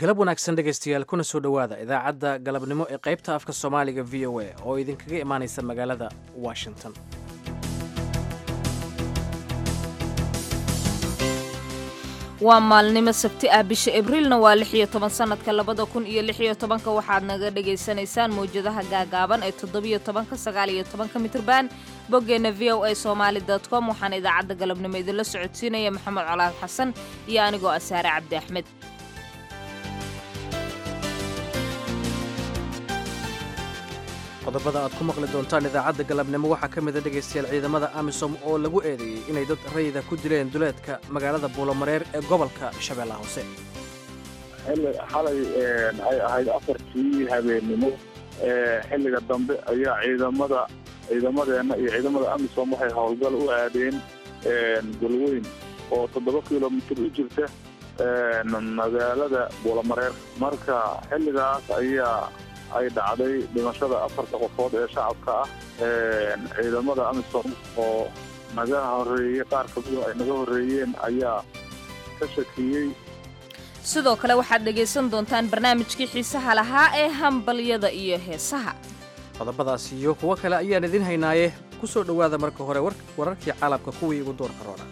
galab wanaagsan dhegaystayaal kuna soo dhowaada idaacadda galabnimo ee qaybta afka soomaaliga v o a oo idinkaga imaanaysa magaalada washington waa maalnimo sabti ah bisha abriilna waa lix iyo toban sanadka labada kun iyo lix iyo tobanka waxaad naga dhagaysanaysaan mawjadaha gaagaaban ee toddobiyo tobanka sagaal iyo tobanka mitrban boggeenna v o a somaali com waxaana idaacadda galabnimo idinla socodsiinaya maxamed colaad xasan iyo anigoo asaare cabdi axmed qodobada aad ku maqli doontaan idaacadda galabnimo waxaa ka mida dhegaystayaal ciidamada amisom oo lagu eedeeyey inay dad rayida ku dileen duleedka magaalada buulomareer ee gobolka shabeellaha hoose xalay ay ahayd afartii habeennimo xilliga dambe ayaa ciidamada ciidamadeenna iyo ciidamada amisom waxay howlgal u aadeen galweyn oo toddoba kilomitir u jirta magaalada buulomareer marka xilligaas ayaa ay dhacday dhimashada afarta qofood ee shacabka ah ciidamada amisom oo naga horeeyey qaar kamida ay naga horreeyeen ayaa ka shakiyey sidoo kale waxaad dhegaysan doontaan barnaamijkii xiisaha lahaa ee hambalyada iyo heesaha qodobadaas iyo kuwo kale ayaan idin haynaaye ku soo dhowaada marka hore wararkii caalamka kuwii ugu doorka roona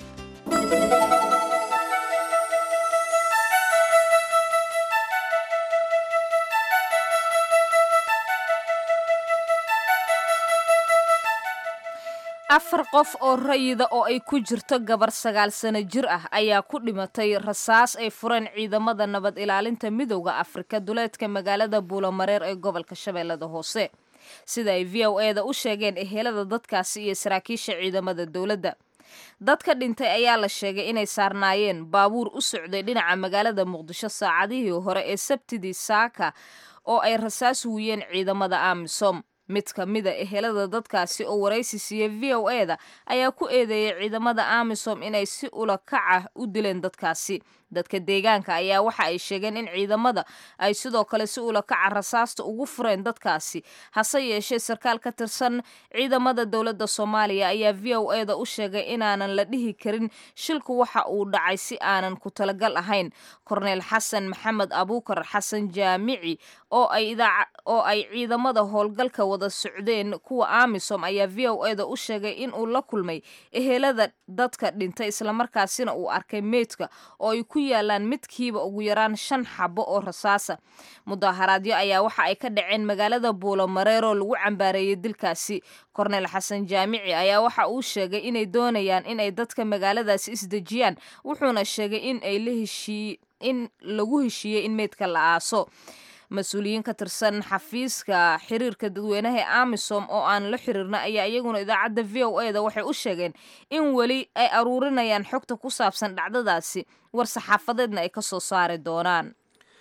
afar qof oo rayida oo ay ku jirto gabar sagaal sano jir ah ayaa ku dhimatay rasaas ay fureen ciidamada nabad ilaalinta midowda afrika duleedka magaalada buulomareer ee gobolka shabeellada hoose sida ay v o e da u sheegeen ehelada dadkaasi iyo saraakiisha ciidamada dowladda dadka dhintay ayaa la sheegay inay saarnaayeen baabuur u socday dhinaca magaalada muqdisho saacadihii hore ee sabtidii saaka oo ay rasaas wuyeen ciidamada amisom mid ka mida ehelada dadkaasi oo waraysi siiya v o e da ayaa ku eedeeyay ciidamada amisom inay si ula kaca u dileen dadkaasi dadka deegaanka ayaa waxa ay sheegeen in ciidamada ay sidoo kale si ula kaca rasaasta ugu fureen dadkaasi hase yeeshee sarkaal ka tirsan ciidamada dowladda soomaaliya ayaa v o e da u sheegay inaanan la dhihi karin shilku waxa uu dhacay si aanan ku talagal ahayn korneel xasan maxamed abuukar xasan jaamici oo ay ciidamada howlgalka wada socdeen kuwa amisom ayaa v o e da u sheegay in uu la kulmay ehelada dadka dhintay islamarkaasina uu arkay meydka oo ay ku yaalaan midkiiba ugu yaraan shan xabo oo rasaasa mudaaharaadyo ayaa waxa ay ka dhaceen magaalada buulomareer oo lagu cambaareeyey dilkaasi korneel xasan jaamici ayaa waxa uu sheegay inay doonayaan inay dadka magaaladaasi isdejiyaan wuxuuna sheegay in ay la heshii in lagu heshiiyey in meydka la aaso mas-uuliyiin ka tirsan xafiiska xiriirka dadweynaha ee amisom oo aan la xiriirna ayaa iyaguna idaacadda v o e da waxay u sheegeen in weli ay aruurinayaan xogta ku saabsan dhacdadaasi war saxaafadeedna ay ka soo saari doonaan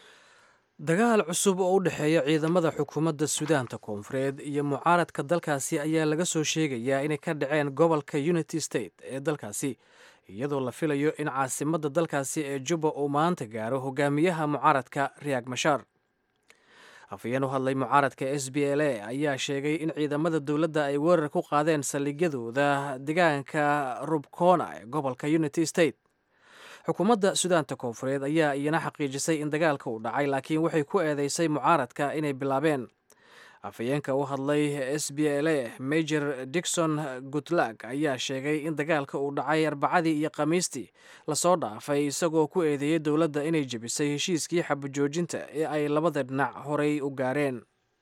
dagaal cusub oo u dhexeeya ciidamada xukuumadda suudaanta koonfureed iyo mucaaradka dalkaasi ayaa laga soo sheegayaa inay ka dhaceen gobolka unity state ee dalkaasi iyadoo la filayo in caasimadda dalkaasi ee juba uu maanta gaaro hogaamiyaha mucaaradka riyaag mashaar afayeen u hadlay mucaaradka s b l a ayaa sheegay in ciidamada dowladda ay weerar ku qaadeen saldhigyadooda deegaanka rubcona ee gobolka unity state xukuumadda suudaanta koonfureed ayaa iyana xaqiijisay in dagaalka uu dhacay laakiin waxay ku eedeysay mucaaradka inay bilaabeen afayeenka u hadlay s b l a major dixon gutlag ayaa sheegay in dagaalka uu dhacay arbacadii iyo khamiistii lasoo dhaafay isagoo ku eedeeyey dowladda inay jebisay heshiiskii xabajoojinta ee ay labada dhinac horey u gaareen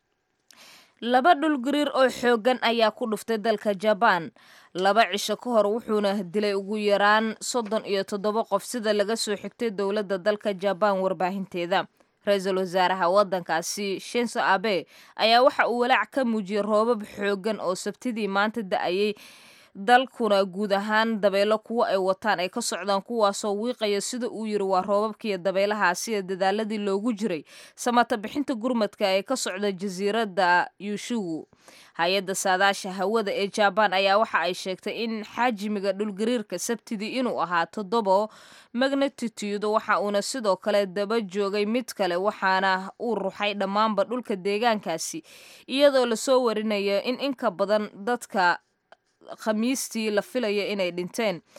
laba dhulgariir oo xooggan ayaa ku dhuftay dalka jabaan laba cisho ka hor wuxuuna dilay ugu yaraan soddon iyo toddoba qof sida laga soo xigtay dowladda dalka jabaan warbaahinteeda ra-iisul wasaaraha waddankaasi shinso abe ayaa waxa uu walaac ka muujiyey roobab xooggan oo sabtidii maanta da-ayay dalkuna guud ahaan dabeelo kuwo ay wataan ay ka socdaan kuwaasoo wiiqaya sida uu yiri waa roobabkiiyo dabeelahaasi ee dadaaladii loogu jiray samata bixinta gurmadka ee ka socda jasiiradda yuushugu hay-adda saadaasha hawada ee jabaan ayaa waxa ay sheegtay in xajmiga dhulgariirka sabtidii inuu ahaa toddobo magnatitude waxa uuna sidoo kale daba joogay mid kale waxaana uu ruxay dhammaanba dhulka deegaankaasi iyadoo lasoo warinayo in inka badan dadka khamiistii la filaya inay dhinteen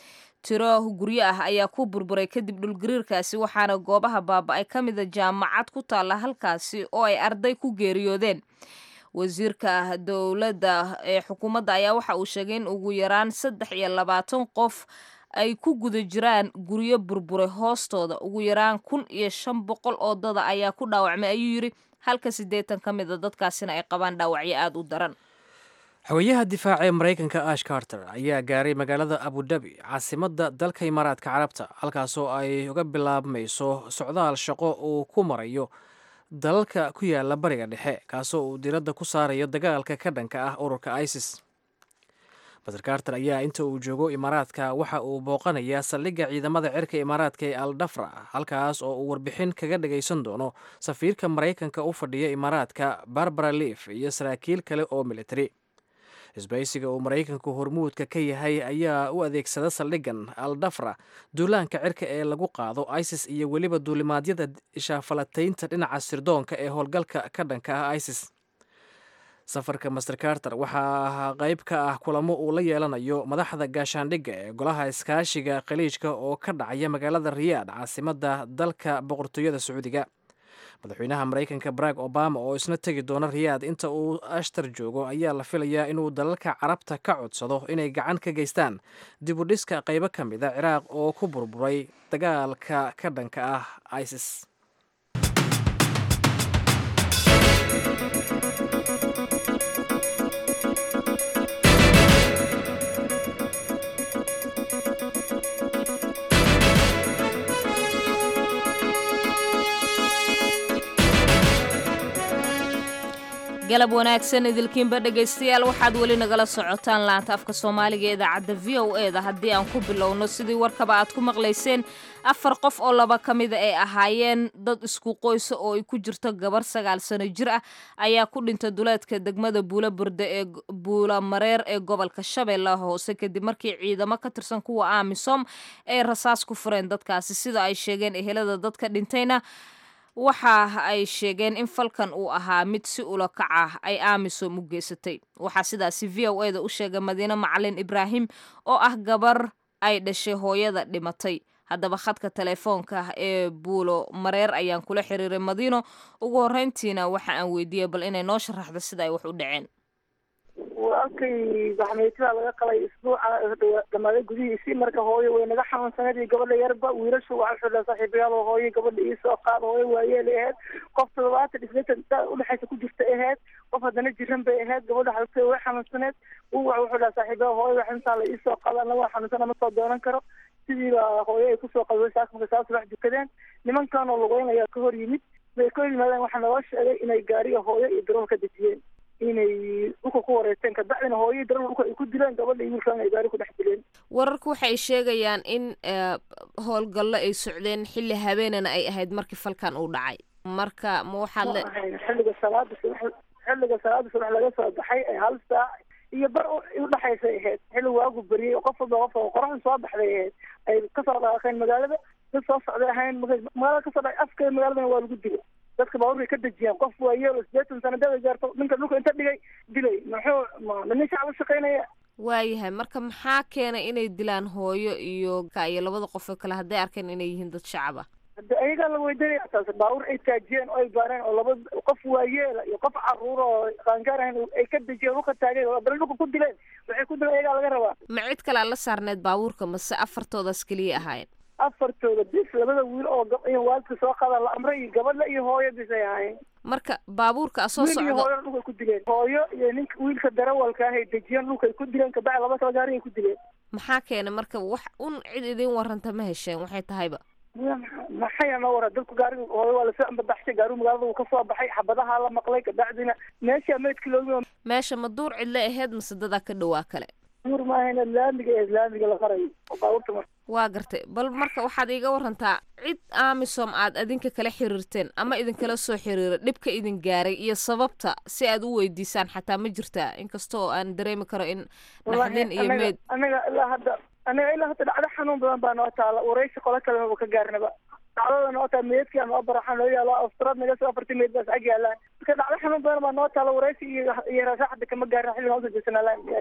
tiro guryo ah ayaa ku burburay kadib dhulgariirkaasi waxaana goobaha baaba-ay ka mida jaamacad ku taalla halkaasi oo ay arday ku geeriyoodeen wasiirka dowladda ee xukuumadda ayaa waxa uu sheegay in ugu yaraan saddex iyo labaatan qof ay ku guda jiraan guryo burburay hoostooda ugu yaraan kun iyo shan boqol oo dada ayaa ku dhaawacmay ayuu yidhi halka siddeetan ka mid a dadkaasina ay qabaan dhaawacyo aada u daran xogeyaha difaaca ee maraykanka ash carter ayaa gaaray magaalada abudabi caasimadda dalka imaaraadka carabta halkaasoo ay uga bilaabmayso socdaal shaqo uu ku marayo dalalka ku yaala bariga dhexe kaasoo uu diradda ku saarayo dagaalka ka dhanka ah ururka isis master carter ayaa inta uu joogo imaaraadka waxa uu booqanayaa saldhigga ciidamada cirka imaaraadka ee al dhafra halkaas oo uu warbixin kaga dhagaysan doono safiirka maraykanka u fadhiya imaaraadka barbara liif iyo saraakiil kale oo militari isbaysiga uu maraykanku hormuudka ka yahay ayaa u adeegsada saldhiggan al dhafra duulaanka cirka ee lagu qaado isis iyo weliba duulimaadyada ishaafalataynta dhinaca sirdoonka ee howlgalka ka dhanka ah isis safarka master carter waxaa qayb ka ah kulamo uu la yeelanayo madaxda gaashaandhigga ee golaha iskaashiga khaliijka oo ka dhacaya magaalada riyaad caasimadda dalka boqortooyada sacuudiga madaxweynaha maraykanka barack obama oo isna tegi doona riyaad inta uu ashtar joogo ayaa la filayaa inuu dalalka carabta ka codsado inay gacan ka geystaan dib u dhiska qaybo ka mid a ciraaq oo ku burburay dagaalka ka dhanka ah isis galab wanaagsan idilkiinba dhegaystayaal waxaad weli nagala socotaan laanta afka soomaaliga ee idaacadda v o e da haddii aan ku bilowno sidii warkaba aad ku maqlayseen afar qof oo laba ka mida ay ahaayeen dad isku qoysa oo ay ku jirto gabar sagaal sano jir ah ayaa ku dhintay duleedka degmada buula burde ee buula mareer ee gobolka shabeellaha hoose kadib markii ciidamo ka tirsan kuwa amisom ay rasaas ku fureen dadkaasi sida ay sheegeen ehelada dadka dhintayna waxa ay sheegeen in falkan uu ahaa mid si ula kac ah ay amisom u geysatay waxaa sidaasi v o e da u sheegay madiine macalin ibraahim oo ah gabar ay dhashay hooyada dhimatay haddaba khadka telefoonka ee buulo mareer ayaan kula xiriiray madiino ugu horreyntiina waxa aan weydiiyey bal inay noo sharaxdo sida ay wax u dhaceen walkay baxmeytada laga qalay isbuuca dhamaaday gudihiisii marka hooyo way naga xanuunsaneed iyo gabadha yarba wiilashu waxaa xidha saaxiibayaal oo hooyo gabadha iisoo qaad hooyo waayeelay ahayd qof toddobaatan isleetan da udhexaysa ku jirta ahayd qof haddana jiran bay ahayd gabadha xaltay way xanuunsaneed uu waxa wuxuu dhaha saaxiibayaal hooyo wax intaa la iisoo qaada anna waa xanuunsan ama soo doonan karo sidiiba hooyo ay kusoo qaday saas marka saas wax dukadeen nimankanoo lugeynaya ka hor yimid bay ka hor yimaadeen waxaa naloo sheegay inay gaariga hooyo iyo darool ka dejiyeen inay dhulka ku wareegteen kabacdina hooyadii darool dhulka ay ku dileen gabadha iyo wiilkan ay gaari ku dhex dileen wararku waxay sheegayaan in howlgallo ay socdeen xilli habeenana ay ahayd markii falkan uu dhacay marka ma waxaad le xilliga salaada subax xilliga salaada subax laga soo baxay ee hal saac iyo bar udhexaysay ahayd xilli waagu beriyey qof walba qof qoraxdu soo baxday ahayd ay kasoo dhaaqeen magaalada dad soo socday ahayn magaalada kasoo dhacay afkeeda magaaladana waa lagu dilay dadka baabuurkay ka dejiyeen qof waayeelo sideetan sano dada gaarto ninka dhulka inta dhigay dilay muxuu ma nin shacab u shaqaynaya waayahay marka maxaa keenay inay dilaan hooyo iyo ka iyo labada qof oo kale hadday arkeen inay yihiin dad shacab ah hadda ayagaa la weydiinaya taas baabuur ay taajiyeen oo ay baareen oo laba qof waayeela iyo qof caruur oo qaangaar ahayn ay ka dejiyeen dhulka taageen oo bal dhulka ku dileen waxay ku dileen ayagaa laga rabaa ma cid kale la saarneed baabuurka mase afartoodaas keliya ahaayeen afartooda bis labada wiil oo waalidka soo qaada la amray iyo gabadha iyo hooyo bis ay ahaayeen marka baabuurka soo wiil iyo socdo hooyona dhulkay ku dileen hooyo iyo ninka wiilka darawalka ah ay dejiyeen dhulkay ku dileen kabacdi laba kala gaari ay ku dileen maxaa keenay marka wax un cid idin waranta ma hesheen waxay tahayba maxaya noo wara dadku gaariga hooyo waa lasoo ambabaxshay gaarigu magaalada uu kasoo baxay xabadaha la maqlay kabacdina meesha meydka loogi meesha ma duur cidle aheyd mase dadaa ka dhowaa kale duur maahayna laamiga ee laamiga la marayo oo baabuurta mar waa gartay bal marka waxaad iiga warantaa cid amisom aad adinka kala xiriirteen ama idinkala soo xiriira dhibka idin gaaray iyo sababta si aad u weydiisaan xataa ma jirtaa inkasta oo aan dareemi karo in naxdin iyo meed anaga ilaa hadda anaga ilaa hadda dhacdo xanuun badan baa noo taala waraysi qolo kalema ka gaarnaba dhacdada noo taala meedkia noo baraxa noo yaalo astrad naga soo afartay meed baas ag yaalaan marka dhacdo xanuun badan baa noo taala waraysi iyo iyo rasaaxada kama gaarna xilliga usoo jeesanaa laan gaari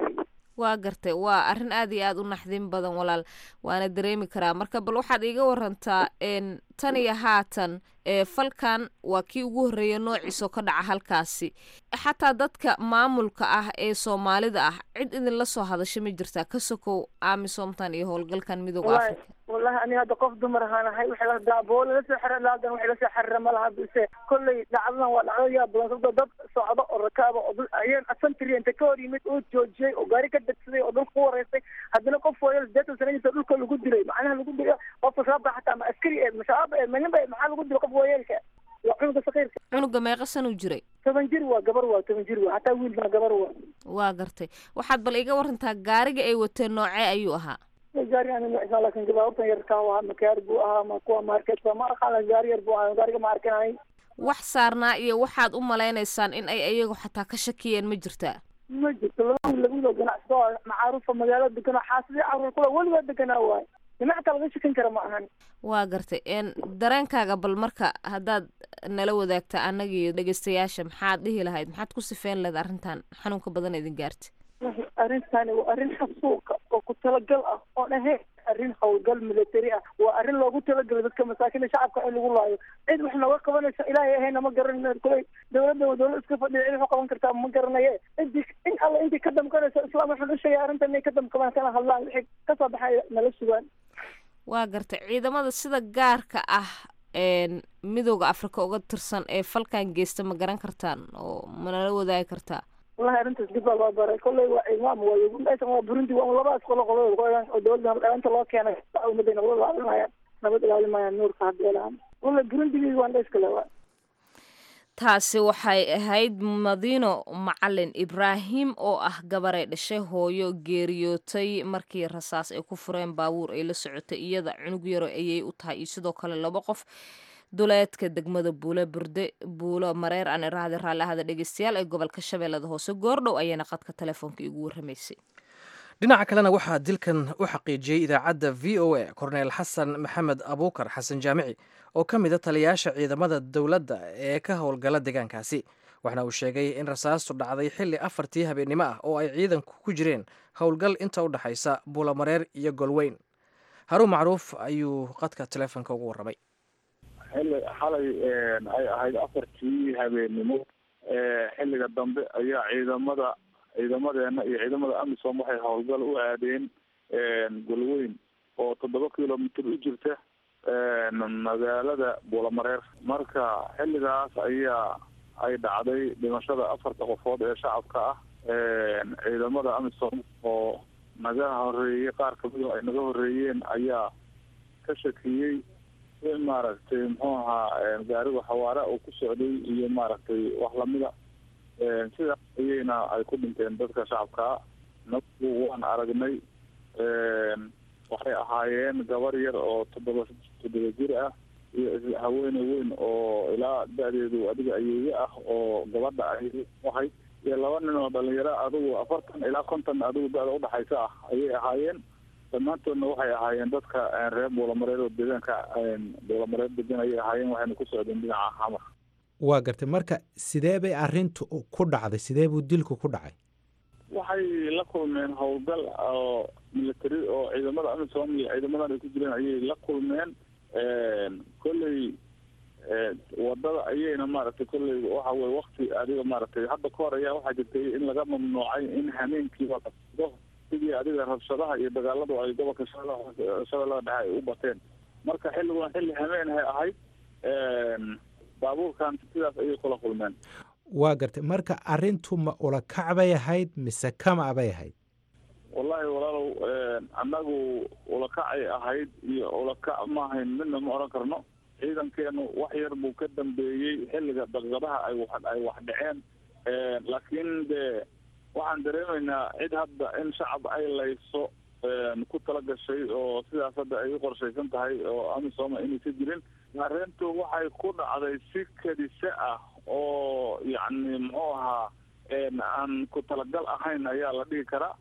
waa gartay waa arrin aad iyo aad u naxdin badan walaal waana dareemi karaa marka bal waxaad iiga warantaa tan iyo haatan falkan waa kii ugu horreeya noociisoo ka dhaca halkaasi xataa dadka maamulka ah ee soomaalida ah cid idinla soo hadasha ma jirtaa ka sokow amisomtan iyo howlgalkan midooda africa wallahi ani hadda qof dumar ahaan ahay waxay daaboo lala soo xira laadan waxay lasoo xarira ma laha bise kolley dhacdadan waa dhacdo yaa badan sababtoo dad socdo oo rakaaba oo dul ayeen asantri inta ka hor yimid oo joojiyey oo gaari ka degsaday oo dhulka ku wareystay haddana qof waayo sideetan sana jirta dhulka lagu dilay macnaha lagu dilay qofka shabaaba xataa ma askari ee ma shabaab ee manin ba maxaa lagu dilay qof waayeelka waa cunuga sakiirka cunuga meeqa sanuu jiray toban jir waa gabar waa toban jir waa hataa wiil baa gabar waa waa gartay waxaad bal iga warantaa gaariga ay wateen noocee ayuu ahaa gaari ani ma isaan laakin gabaabtan yarkaa waa makaar buu ahaa ma kuwa marketka ma aqaan gaari yar buu ahaa gaariga ma arkanay wax saarnaa iyo waxaad u malaynaysaan in ay ayagu xataa ka shakiyeen ma jirtaa ma jirto laba wiil lagudo ganacsato macaarufa magaalada deganoo xaasidii caruur kula weligaa deganaa waayo dhinaca laga shakin kara ma ahan waa gartay dareenkaaga bal marka haddaad nala wadaagta annagiiyo dhegeystayaasha maxaad dhihi lahayd maxaad ku sifeyn lahayd arrintan xanuunka badan idin gaartay arrintani waa arrin xasuuqa oo ku talagal ah oon ahayn arrin howlgal military ah waa arrin loogu talagalay dadka masaakiinda shacabka in lagu laayo cid wax nooga qabanaysa ilaahay ahayna ma garanayno kuley dawladda dawlad iska fadhiya cid wax qaban kartaa ma garanaye intii in alla intii ka damkanaysa islaam waxaan u sheegay arrintan inay ka damkabaan kana hadlaan wixii kasoo baxay nala sugaan waa gartay ciidamada sida gaarka ah midooda africa uga tirsan ee falkan geysta ma garan kartaan oo manala wadaagi kartaa wallahi arrintaas dib baa loo baray kolley waa ciidmaam waayo meeshan waa burundi waa labadaas qolo qolada qoyan oo dawladda dhalinta loo keenay ummadday nabad ilaalinayaan nabad ilaalinayaan nuurka haddeelaan wallahi burundigii waan dhayskale waa taasi waxay ahayd madiino macalin ibraahim oo ah gabaray dhashay hooyo geeriyootay markii rasaas ay ku fureen baabuur ay la socotay iyada cunug yaro ayay u tahay iyo sidoo kale laba qof duleedka degmada buulo burde buulo mareer aan iraahda raalli ahada dhegeystayaal ee gobolka shabeellada hoose goordhow ayayna qadka telefoonka igu warramaysay dhinaca kalena waxaa dilkan u xaqiijiyey idaacadda v o a korneel xasan maxamed abuukar xasan jaamici oo ka mid a taliyayaasha ciidamada dowladda ee ka howlgala deegaankaasi waxna uu sheegay in rasaastu dhacday xilli afartii habeennimo ah oo ay ciidanku ku jireen howlgal inta u dhexaysa buulomareer iyo golweyn haruun macruuf ayuu qadka telefoonka ugu warramay xilli xalay ay ahayd afartii habeennimo xilliga dambe ayaa ciidamada ciidamadeena iyo ciidamada amisom waxay howlgal u aadeen golweyn oo toddoba kilomitr u jirta magaalada buulamareer marka xilligaas ayaa ay dhacday dhimashada afarta qofood ee shacabka ah ciidamada amisom oo naga horeeyey qaar kamid ay naga horeeyeen ayaa ka shakiyey in maaragtay muxuu ahaa gaariga xawaare uu ku socday iyo maaragtay wax lamida sidaas ayayna ay ku dhinteen dadka shacabkaa nagu waan aragnay waxay ahaayeen gabar yar oo toddoba toddoba jir ah iyo haweene weyn oo ilaa da-deedu adiga ayeeye ah oo gabadha ay ahay iyo laba nin oo dhalinyaro adigu afartan ilaa konton adigu da-da udhexaysa ah ayay ahaayeen dhammaantoodna waxay ahaayeen dadka reer buulamareer oo deegaanka buulamareer degan ayay ahaayeen waxayna ku socdeen dhinaca xamar waa gartay marka sidee bay arrintu ku dhacday sidee buu dilku ku dhacay waxay la kulmeen howlgal oo military oo ciidamada amisom iyo ciidamadan ay ku jireen ayay la kulmeen kolley wadada ayayna maaragtay kolley waxa weye wakti adiga maaragtay hadda ka hor ayaa waxaa jirtay in laga mamnuucay in hameenkiiba lasdo sidii adiga rabshadaha iyo dagaaladu ay gobolka shabeellada dhexe ay u bateen marka xilligan xilli hameenhay ahayd baabuurkan sidaas ayay kula kulmeen waa gartay marka arrintu ma ulakac bay ahayd mise kama bay ahayd wallahi walaalow annagu ulakacay ahayd iyo ulakac maahayn midna ma odhan karno ciidankeenu wax yar buu ka dambeeyey xilliga daqiiqadaha ay wa ay wax dhaceen laakiin de waxaan dareemaynaa cid hadda in shacab ay layso ku tala gashay oo sidaas hadda ay u qorshaysan tahay oo amisoma inaysa jirin arrintu waxay ku dhacday si kadise ah oo yacni muxuu ahaa aan ku talagal ahayn ayaa la dhihi karaa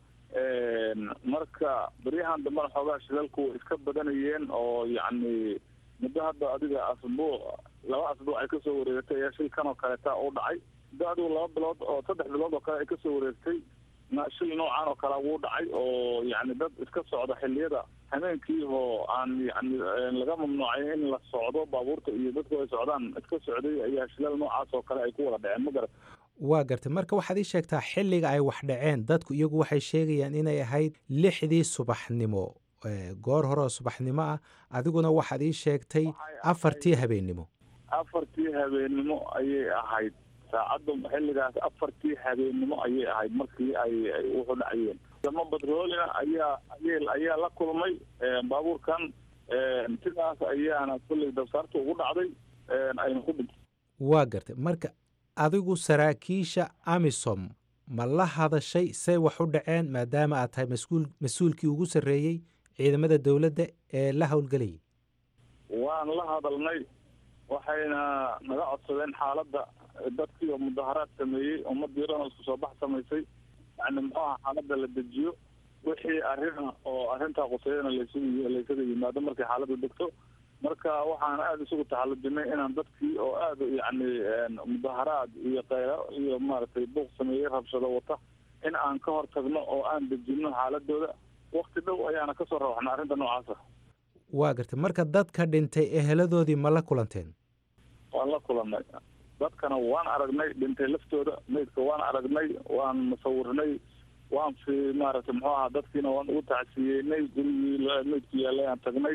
marka beryahan dambena xoogaa shilalku way iska badanayeen oo yacni muddo hadda adiga asbuuc laba asbuuc ay kasoo wareegatay ayaa shilkan oo kaleeta u dhacay muddo adigu laba bilood oo saddex bilood oo kale ay kasoo wareegtay shil noocan oo kale wuu dhacay oo yani dad iska socda xilliyada habeenkii oo aan yani laga mamnuucay in la socdo baabuurta iyo dadku ay socdaan iska socday ayaa shilal noocaas oo kale ay ku wada dhaceen ma garat waa gartay marka waxaad ii sheegtaa xilliga ay wax dhaceen dadku iyagu waxay sheegayaan inay ahayd lixdii subaxnimo goor hore oo subaxnimo ah adiguna waxaad ii sheegtay afartii habeennimo afartii habeennimo ayay ahayd saacadda xilligaas afartii habeennimo ayay ahayd markii ay wuxu dhacayeen dama batroolina ayaa ay ayaa la kulmay baabuurkan sidaas ayaana kulley dabsaarta ugu dhacday ayna ku dhintay waa gartay marka adigu saraakiisha amisom ma la hadashay say wax u dhaceen maadaama aad tahay mas-uul mas-uulkii ugu sarreeyey ciidamada dowladda ee la howlgelayay waan la hadalnay waxayna naga codsadeen xaaladda dadkii oo mudaharaad sameeyey ummadii dhan oo isku soo bax samaysay yani muxuu aha xaaladda la dejiyo wixii arina oo arrintaa quseeyana laysugu laysaga yimaado markay xaaladda degto marka waxaan aada isugu taxallujinay inaan dadkii oo aada yani mudaharaad iyo keyro iyo maaragtay buuq sameeyey rabshado wata in aan ka hor tagno oo aan dejino xaaladooda wakti dhow ayaana kasoo rawaxna arrinta noocaasa waa gartay marka dadka dhintay eheladoodii ma la kulanteen waan la kulannay dadkana waan aragnay dhintay laftooda meydka waan aragnay waan musawirnay waan fi maaragtay muxuu ahaa dadkiina waan ugu tacsiyeynay gurigii meydku yaallay aan tagnay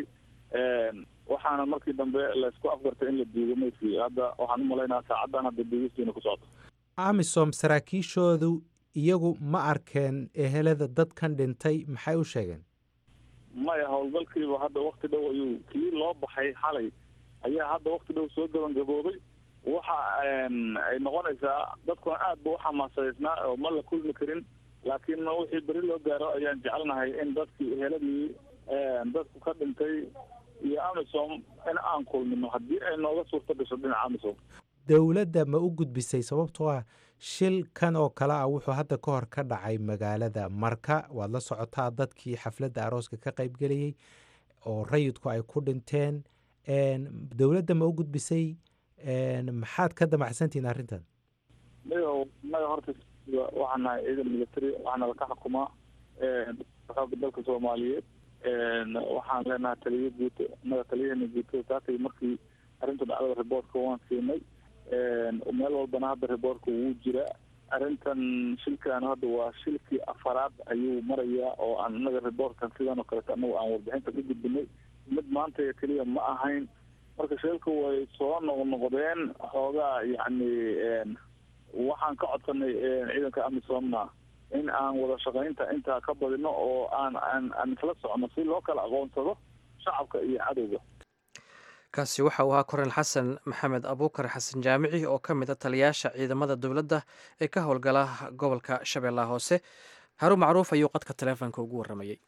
waxaana markii dambe laysku afgartay in la diido meydkii hadda waxaan umalaynaa saacaddan hadda diigistiina ku socoto amisom saraakiishoodu iyagu ma arkeen ehelada dadkan dhintay maxay u sheegeen maya howlgalkiiba hadda wakti dhow ayuu kii loo baxay xalay ayaa hadda wakti dhow soo gabangaboobay waxa ay noqonaysaa dadkuna aad ba uxamaasadeysnaa oo ma la kulmi karin laakiin wixii beri loo gaaro ayaan jecelnahay in dadkii eheladii dadku ka dhintay iyo amisom in aan kulmino haddii ay nooga suurto gasho dhinaca amisom dowladda ma u gudbisay sababtoo ah shil kan oo kale ah wuxuu hadda ka hor ka dhacay magaalada marka waad la socotaa dadkii xafladda arooska ka qaybgelayey oo rayidku ay ku dhinteen dowladda ma u gudbisay maxaad ka damacsantihiin arrintan mayo naga horta waxaan nahay ciidan military waxaana laka xukumaa xooga dalka soomaaliyeed waxaan leenahay taliyo guuto naga taliyahena guutada taatay markii arrinta dhacdada riboortka waan siinay meel walbana hadda riboortka wuu jiraa arrintan shilkan hadda waa shilkii afaraad ayuu marayaa oo aan inaga riboortkan sidan oo kaleeto anagu aan warbixinta ka gudbinay mid maanta keliya ma ahayn marka shilka way soo noqnoqdeen xoogaa yacni waxaan ka codsanay ciidanka amisomna in aan wada shaqaynta intaa ka badino oo aan aan aan isla socno si loo kala aqoonsado shacabka iyo cadowga kaasi waxa uu ahaa kornel xasan maxamed abuukar xasan jaamici oo ka mid a taliyaasha ciidamada dowladda ee ka howlgala gobolka shabeellaha hoose haruun macruuf ayuu qadka taleefonka ugu warramayey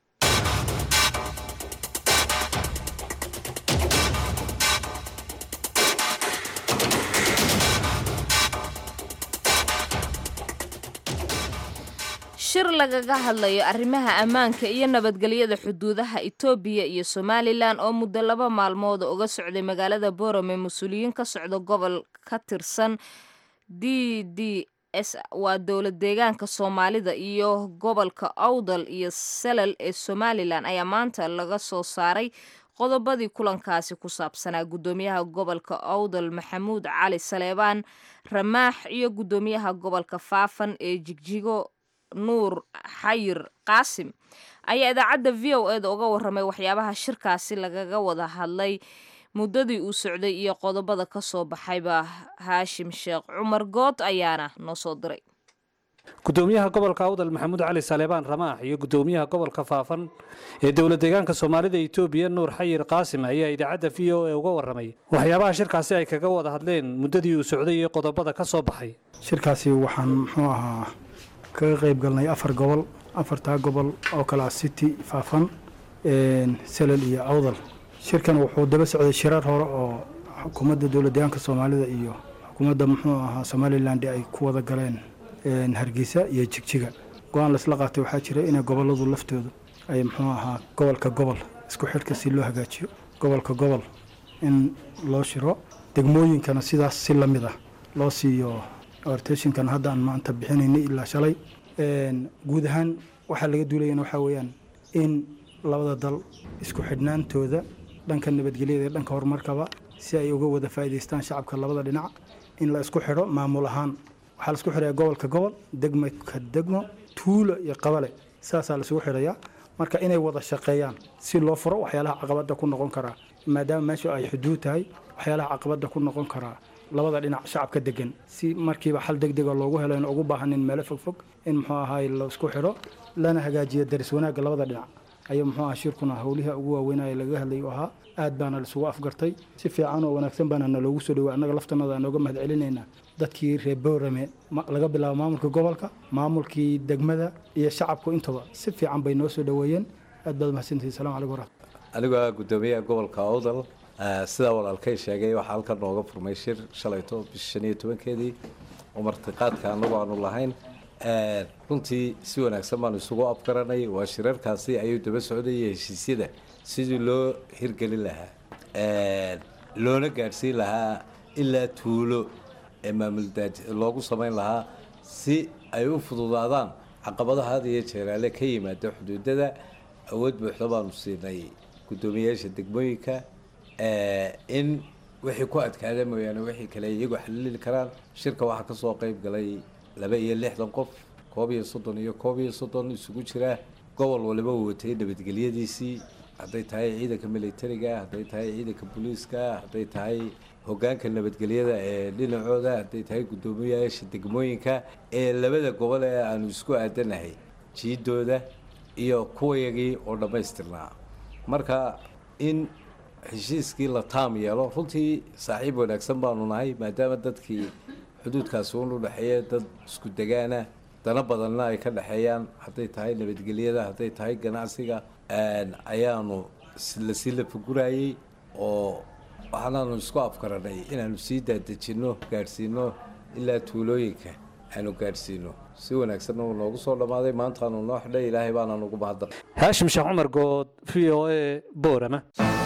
shir lagaga hadlayo arrimaha ammaanka iyo nabadgelyada xuduudaha etoobiya iyo somalilan oo muddo laba maalmood uga socday magaalada borome mas-uuliyiin ka socda gobol ka tirsan d d s waa dowlad deegaanka soomaalida iyo gobolka awdal iyo salal ee somalilan ayaa maanta laga soo saaray qodobadii kulankaasi ku saabsanaa guddoomiyaha gobolka awdal maxamuud cali saleebaan ramaax iyo guddoomiyaha gobolka faafan ee jigjigo nuur xayir qaasim ayaa idaacadda v o eda uga warramay waxyaabaha shirkaasi lagaga wada hadlay muddadii uu socday iyo qodobada ka soo baxayba haashim sheekh cumar good ayaana noo soo diray gudoomiyaha gobolka awdal maxamuud cali saleebaan ramaax iyo gudoomiyaha gobolka faafan ee dowlad deegaanka soomaalida etoobiya nuur xayir qaasim ayaa idaacadda v o e uga warramay waxyaabaha shirkaasi ay kaga wada hadleen muddadii uu socday iyo qodobada ka soo baxay shirkaasi waxaan muxuu ahaa kaga qayb galnay afar gobol afartaa gobol oo kale ah city faafan salal iyo awdal shirkan wuxuu daba socday shirar hore oo xukuumadda dowlad deegaanka soomaalida iyo xukuumadda muxuu ahaa somaliland ay ku wada galeen hargeysa iyo jigjiga go-aan laisla qaatay waxaa jira inay goboladu laftoodu ay muxuu ahaa gobolka gobol isku xidhka si loo hagaajiyo gobolka gobol in loo shiro degmooyinkana sidaas si lamid ah loo siiyo orteshinkan hadda aan maanta bixinaynay ilaa shalay guud ahaan waxaa laga duulayana waxaa weeyaan in labada dal isku xidhnaantooda dhanka nabadgelyada iyo dhanka horumarkaba si ay uga wada faa'iidaystaan shacabka labada dhinac in la isku xidho maamul ahaan waxaa la isku xidhaya gobolka gobol degmo ka degmo tuulo iyo qabale saasaa la isugu xidhayaa marka inay wada shaqeeyaan si loo furo waxyaalaha caqabada ku noqon karaa maadaama meeshu ay xuduud tahay waxyaalaha caqabada ku noqon karaa labada dhinac shacabka degan si markiiba xal degdega loogu helo in ugu baahanin meelo fogfog in muxuu ahaay la isku xidho lana hagaajiyo daris wanaagga labada dhinac ayuu muxuu aha shirkuna howliha ugu waaweynaya laga hadlay u ahaa aad baana laisugu afgartay si fiican oo wanaagsan baana naloogu soo dhawaa annaga laftanada aan nooga mahad celinaynaa dadkii reer boorame laga bilaabo maamulka gobolka maamulkii degmada iyo shacabku intaba si fiican bay noo soo dhaweeyeen aad baad mahadsantihin salamu calaykum waraxmat anigoo gudoomiyaha gobolka awdal sidaa walaalkay sheegay waxaa halkan nooga furmay shir shalayto bisha shan iyo tobankeedii oo martiqaadka anagu aanu lahayn runtii si wanaagsan baanu isugu afgaranay waa shirarkaasi ayuu daba socdayay heshiisyada sidii loo hirgelin lahaa loona gaadhsiin lahaa ilaa tuulo ee maamuldaaj loogu samayn lahaa si ay u fududaadaan caqabadaha had iyo jeeraale ka yimaada xuduudada awood buuxda baanu siinay guddoomiyayaasha degmooyinka in wixii ku adkaada mooyaane wixii kale iyagu xalili karaan shirka waxaa kasoo qeyb galay laba iyo lixdan qof koob iyo soddon iyo koob iyo soddon isugu jira gobol waliba uu watay nabadgelyadiisii hadday tahay ciidanka militariga hadday tahay ciidanka booliiska hadday tahay hogaanka nabadgelyada ee dhinacooda hadday tahay guddoomiyayaasha degmooyinka ee labada gobol ee aanu isku aadanahay jiidooda iyo kuwayagii oo dhammaystirnaa marka in heshiiskii la taam yeelo runtii saaxiib wanaagsan baanu nahay maadaama dadkii xuduudkaasi un u dhexeeya dad isku degaana dana badanna ay ka dhexeeyaan hadday tahay nabadgelyada hadday tahay ganacsiga ayaanu lasii lafagurayey oo waxaanaanu isku afgaranay inaanu sii daadejinno gaadhsiino ilaa tuulooyinka aanu gaadhsiino si wanaagsanna uu noogu soo dhammaaday maantaanu noo xidhay ilaahay baanaan ugu mahadnaq haashim sheekh cumar good v o a boorama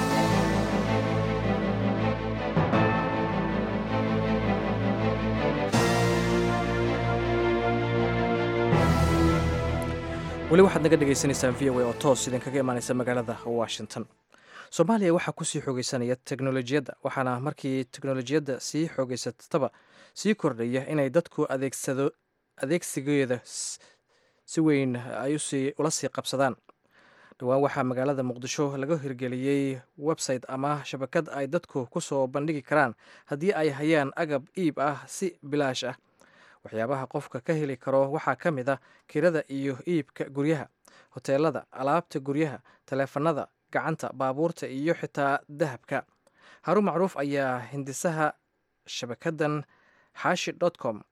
weli waxaad naga dhagaysanaysaan v o a oo toos idinkaga imaanaysa magaalada washington soomaaliya waxaa kusii xoogeysanaya teknolojiyadda waxaana markii teknolojiyadda sii xoogeysataba sii kordhaya inay dadku adeegsado adeegsigeeda si weyn ay ula sii qabsadaan dhowaan waxaa magaalada muqdisho laga hirgeliyey website ama shabakad ay dadku kusoo bandhigi karaan haddii ay hayaan agab iib ah si bilaash ah waxyaabaha qofka ka heli karo waxaa ka mid a kirada iyo iibka guryaha hoteelada alaabta guryaha taleefanada gacanta baabuurta iyo xitaa dahabka haruun macruuf ayaa hindisaha shabakadan xaashi dot com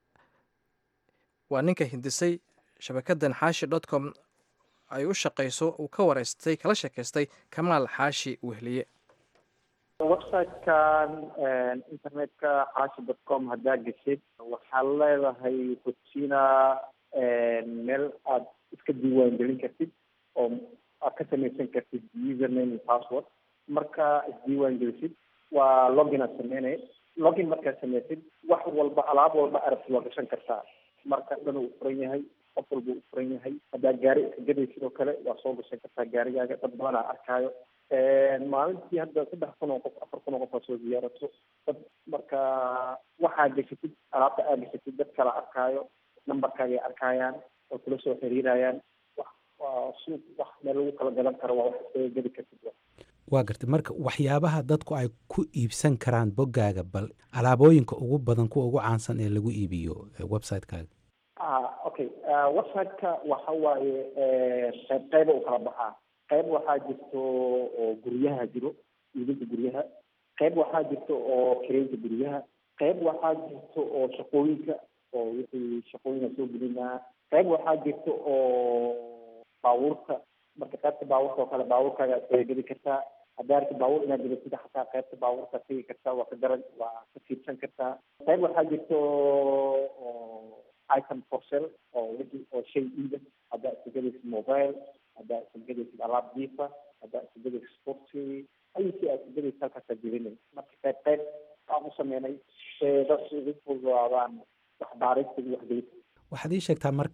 waa ninka hindisay shabakadan xaashi dot com ay u shaqayso uu ka wareystay kala sheekaystay kamaal xaashi wehliye websitekan internetka xaashi dot com haddaa geshid waxaad leedahay kutina meel aad iska diiwaangelin kartid oo aad ka samaysan kartid username iyo password marka isdiiwaan gelisid waa login aad sameynay login markaad samaysid wax walba alaab walba arabti waa gashan kartaa marka dhan uu furan yahay qof walba uu furan yahay haddaa gaari iska gaday sidoo kale waa soo gashan kartaa gaarigaaga dad badanaa arkaayo maalintii hadda saddex kun oo qof afar kun oo qof aa soo ziyaarato dad marka waxaa geshatid alaabta aa geshatid dad kala arkaayo numberkaagay arkaayaan oo kula soo xiriirayaan wax waa suuq wax meel lagu kala gadan karo waa wax iskaga geli kartid waa gartay marka waxyaabaha dadku ay ku iibsan karaan boggaaga bal alaabooyinka ugu badan kuwa ugu caansan ee lagu iibiyo website-kaaga ah okay website-ka waxa waaye qayb qayba u kala baxaa qayb waxaa jirto oo guryaha jiro iibinta guryaha qayb waxaa jirto oo kireynta guryaha qayb waxaa jirto oo shaqooyinka oo wixii shaqooyina soo gelinaa qayb waxaa jirto oo baabuurta marka qaybta baabuurta oo kale baabuurkaaga aad kaga geli kartaa haddaa arki baabuur inaad gelatid xataa qaybta baabuurta tegi kartaa waa ka garan waa ka fiirsan kartaa qayb waxaa jirto oo item for sale oo wixii oo shay iida haddaa iska gelaysid mobile haddaa iska gelaysid alaab diifa haddaa iska gelaysid sporty ayisi aad iska gelaysid halkaasaa gelinay marka qayb qayb aan u sameynay see dadku ugu fududaadaan waxbaarista iyo waxgelista waxaad ii sheegtaa marka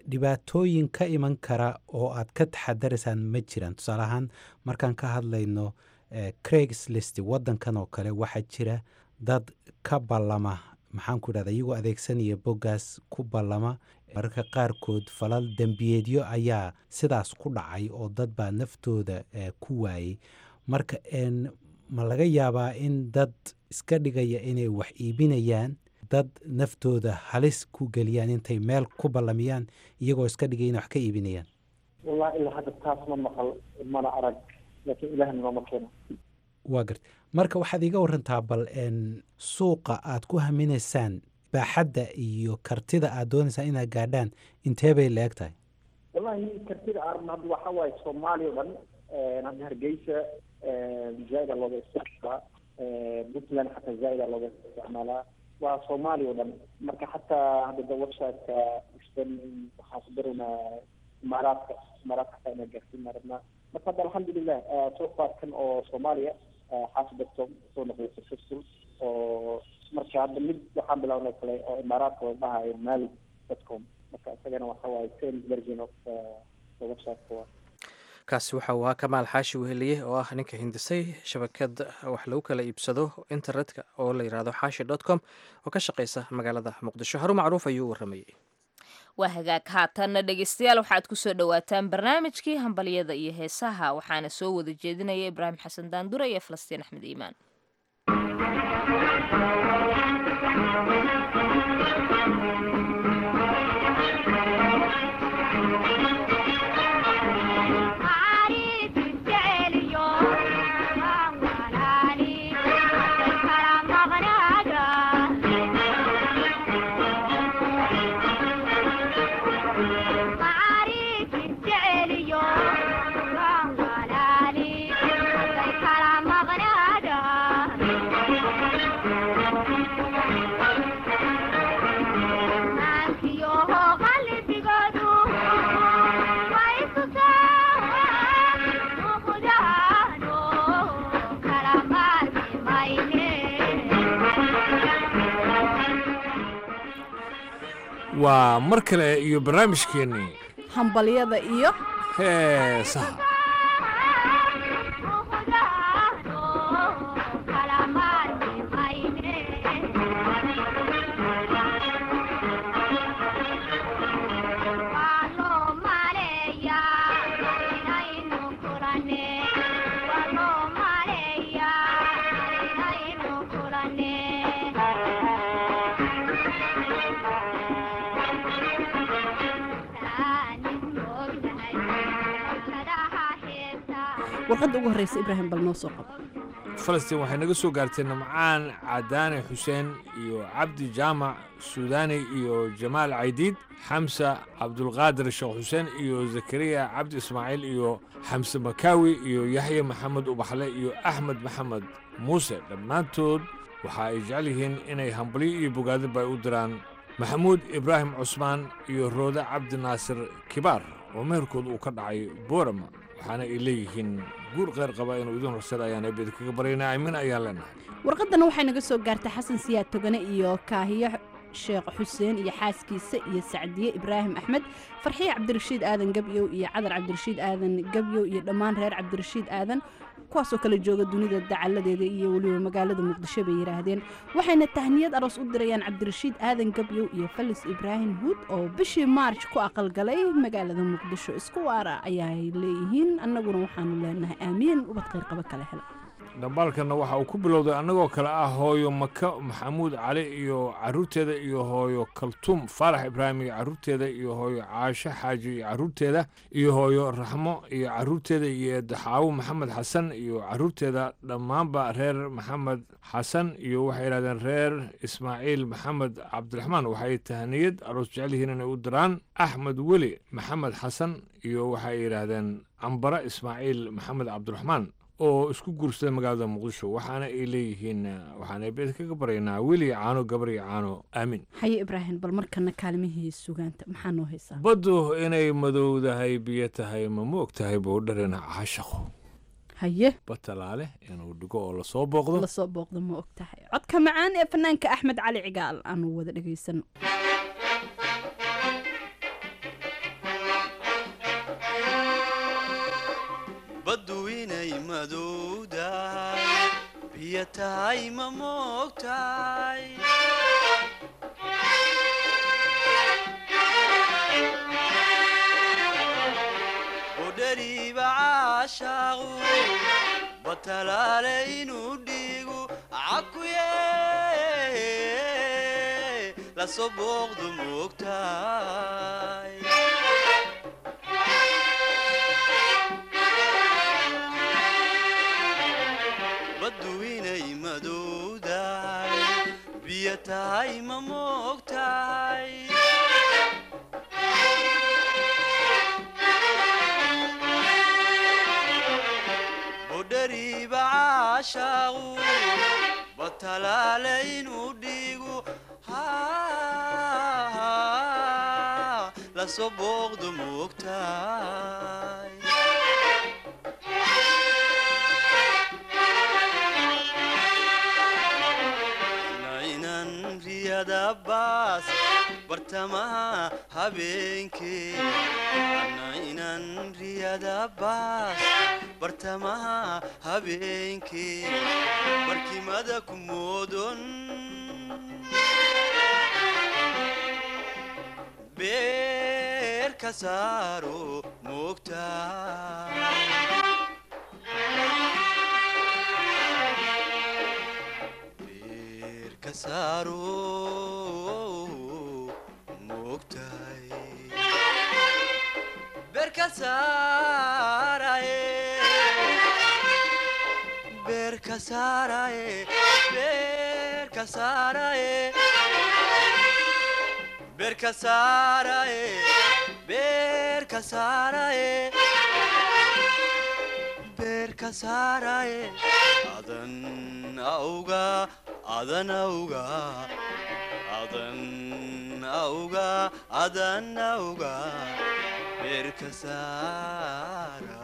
dhibaatooyin ka iman kara oo aad ka taxadaraysaan ma jiraan tusaale ahaan markaan ka hadlayno craigslist waddankan oo kale waxaa jira dad ka ballama maxaan ku idhahda iyagoo adeegsanaya boggaas ku ballama mararka qaarkood falal dembiyeedyo ayaa sidaas ku dhacay oo dad baa naftooda ku waayey marka ma laga yaabaa in dad iska dhigaya inay wax iibinayaan dad naftooda halis ku geliyaan intay meel ku ballamiyaan iyagoo iska dhigaya inay wax ka iibinayaan wallahi ilaa hadda taas ma maqal mana arag laakiin ilahna nooma keeno waa garta marka waxaad iiga warantaa bal suuqa aad ku haminaysaan baaxadda iyo kartida aad doonaysaan inaad gaadhaan intee bay la eg tahay wallahi kartida arabna hadda waxa waaye soomaaliya o dhan hadda hargeysa zaaida looga isticmaalaa puntland xataa zaaida looga isticmaalaa waa soomaaliya o dhan marka xataa hadda da websiteka istan waxaan ku daraynaa imaaraadka imaaraadka xataa inaa gaarsiin rabnaa marka hadda alxamdulilah suuqaadkan oo soomaaliya xaasibadcom soo noqday successful oo marka hadda mid waxaan bilawnay kale oo imaaraadka la dhahayo mali dotcom marka isagana waxa waaye same version of websiteka waa kaasi waxa uu ahaa kamaal xaashi weheliye oo ah ninka hindisay shabakad wax lagu kala iibsado internetka oo la yidhaahdo xaashi dot com oo ka shaqeysa magaalada muqdisho haru macruuf ayuu u waramayey waa hagaag haatanna dhegeystayaal waxaad kusoo dhowaataan barnaamijkii hambalyada iyo heesaha waxaana soo wada jeedinaya ibraahim xasan daandure iyo falastiin axmed iimaan waa mar kale iyo barnaamijkeennii hambalyada iyo heesaha warqadda ugu horreysa ibraahim bal noo soo qabo falastiin waxay naga soo gaartay namcaan cadaane xuseen iyo cabdi jaamac suudaani iyo jamaal caydiid xamsa cabdulqaadir sheekh xuseen iyo zakariya cabdi ismaaciil iyo xamse makaawi iyo yaxya maxamed ubaxle iyo axmed maxamed muuse dhammaantood waxa ay jecel yihiin inay hambalyo iyo bogaadaba ay u diraan maxamuud ibraahim cusmaan iyo roode cabdi naasir kibaar oo meherkood uu ka dhacay boorama waxaana ay leeyihiin guur kheyr qaba inuu idin horsada ayaan eebed kaga baryaynaa aamin ayaan leenahay warqaddana waxay naga soo gaartay xasan siyaad togane iyo kaahiyo sheekh xuseen iyo xaaskiisa iyo sacdiye ibraahim axmed farxiye cabdirashiid aadan gebyow iyo cadar cabdirashiid aadan gebyow iyo dhammaan reer cabdirashiid aadan kuwaasoo kala jooga dunida dacaladeeda iyo weliba magaalada muqdisho bay yidhaahdeen waxayna tahniyad aroos u dirayaan cabdirashiid aadan gebyow iyo falis ibraahim huud oo bishii maarj ku aqalgalay magaalada muqdisho isku waara ayaay leeyihiin annaguna waxaanu leenahay aamiin ubad kheyr qaba kale hela dhambaalkanna waxa uu ku bilowday annagoo kale ah hooyo maka maxamuud cali iyo carruurteeda iyo hooyo kaltuum faarax ibraahim iyo carruurteeda iyo hooyo caasho xaaji iyo carruurteeda iyo hooyo raxmo iyo carruurteeda iyo daxaawo maxamed xasan iyo carruurteeda dhammaanba reer maxamed xasan iyo waxay yidhahdeen reer ismaaciil maxamed cabdiraxmaan waxay tahniyad aroos jecel yihiin inay u diraan axmed weli maxamed xasan iyo waxay yidhaahdeen cambare ismaaciil maxamed cabdiraxmaan oo isku guursaday magaalada muqdisho waxaana ay leeyihiin waxaana beed kaga baraynaa weli caano gabar iyo caano aamin haye ibraahim bal markana kaalmihii sugaanta maxaa noo haysaa baddu inay madowdahay biyo tahay ma moog tahay buu dharina caashaqo haye batalaale inuu dhigo oo lasoo booqdo lasoo booqdo ma og tahay codka macaan ee fanaanka axmed cali cigaal aanu wada dhegaysano baddu inay madowdahay biyo tahay ma moogtahay udhariiba caashaaqu batalaale inuu dhiigu cakuye lasoo booqdu moogtahay baddu inay madowdahay biyo tahay ma moogtahay budhariiba caashaaqu batalaale inuu dhiigu lasoo booqdu moogtahay nainan riyada baas bartamaha habeenkee nainan riyada baas bartamaha habeenkee barkimada ku moodon beer ka saaro moogtahay ka saaro moogtahay beer ka saaraye beer ka saaraye beer ka saaraye beer ka saaraye beer ka saaraye beer ka saaraye adan auga adan auga adan auga adan auga beer ka saara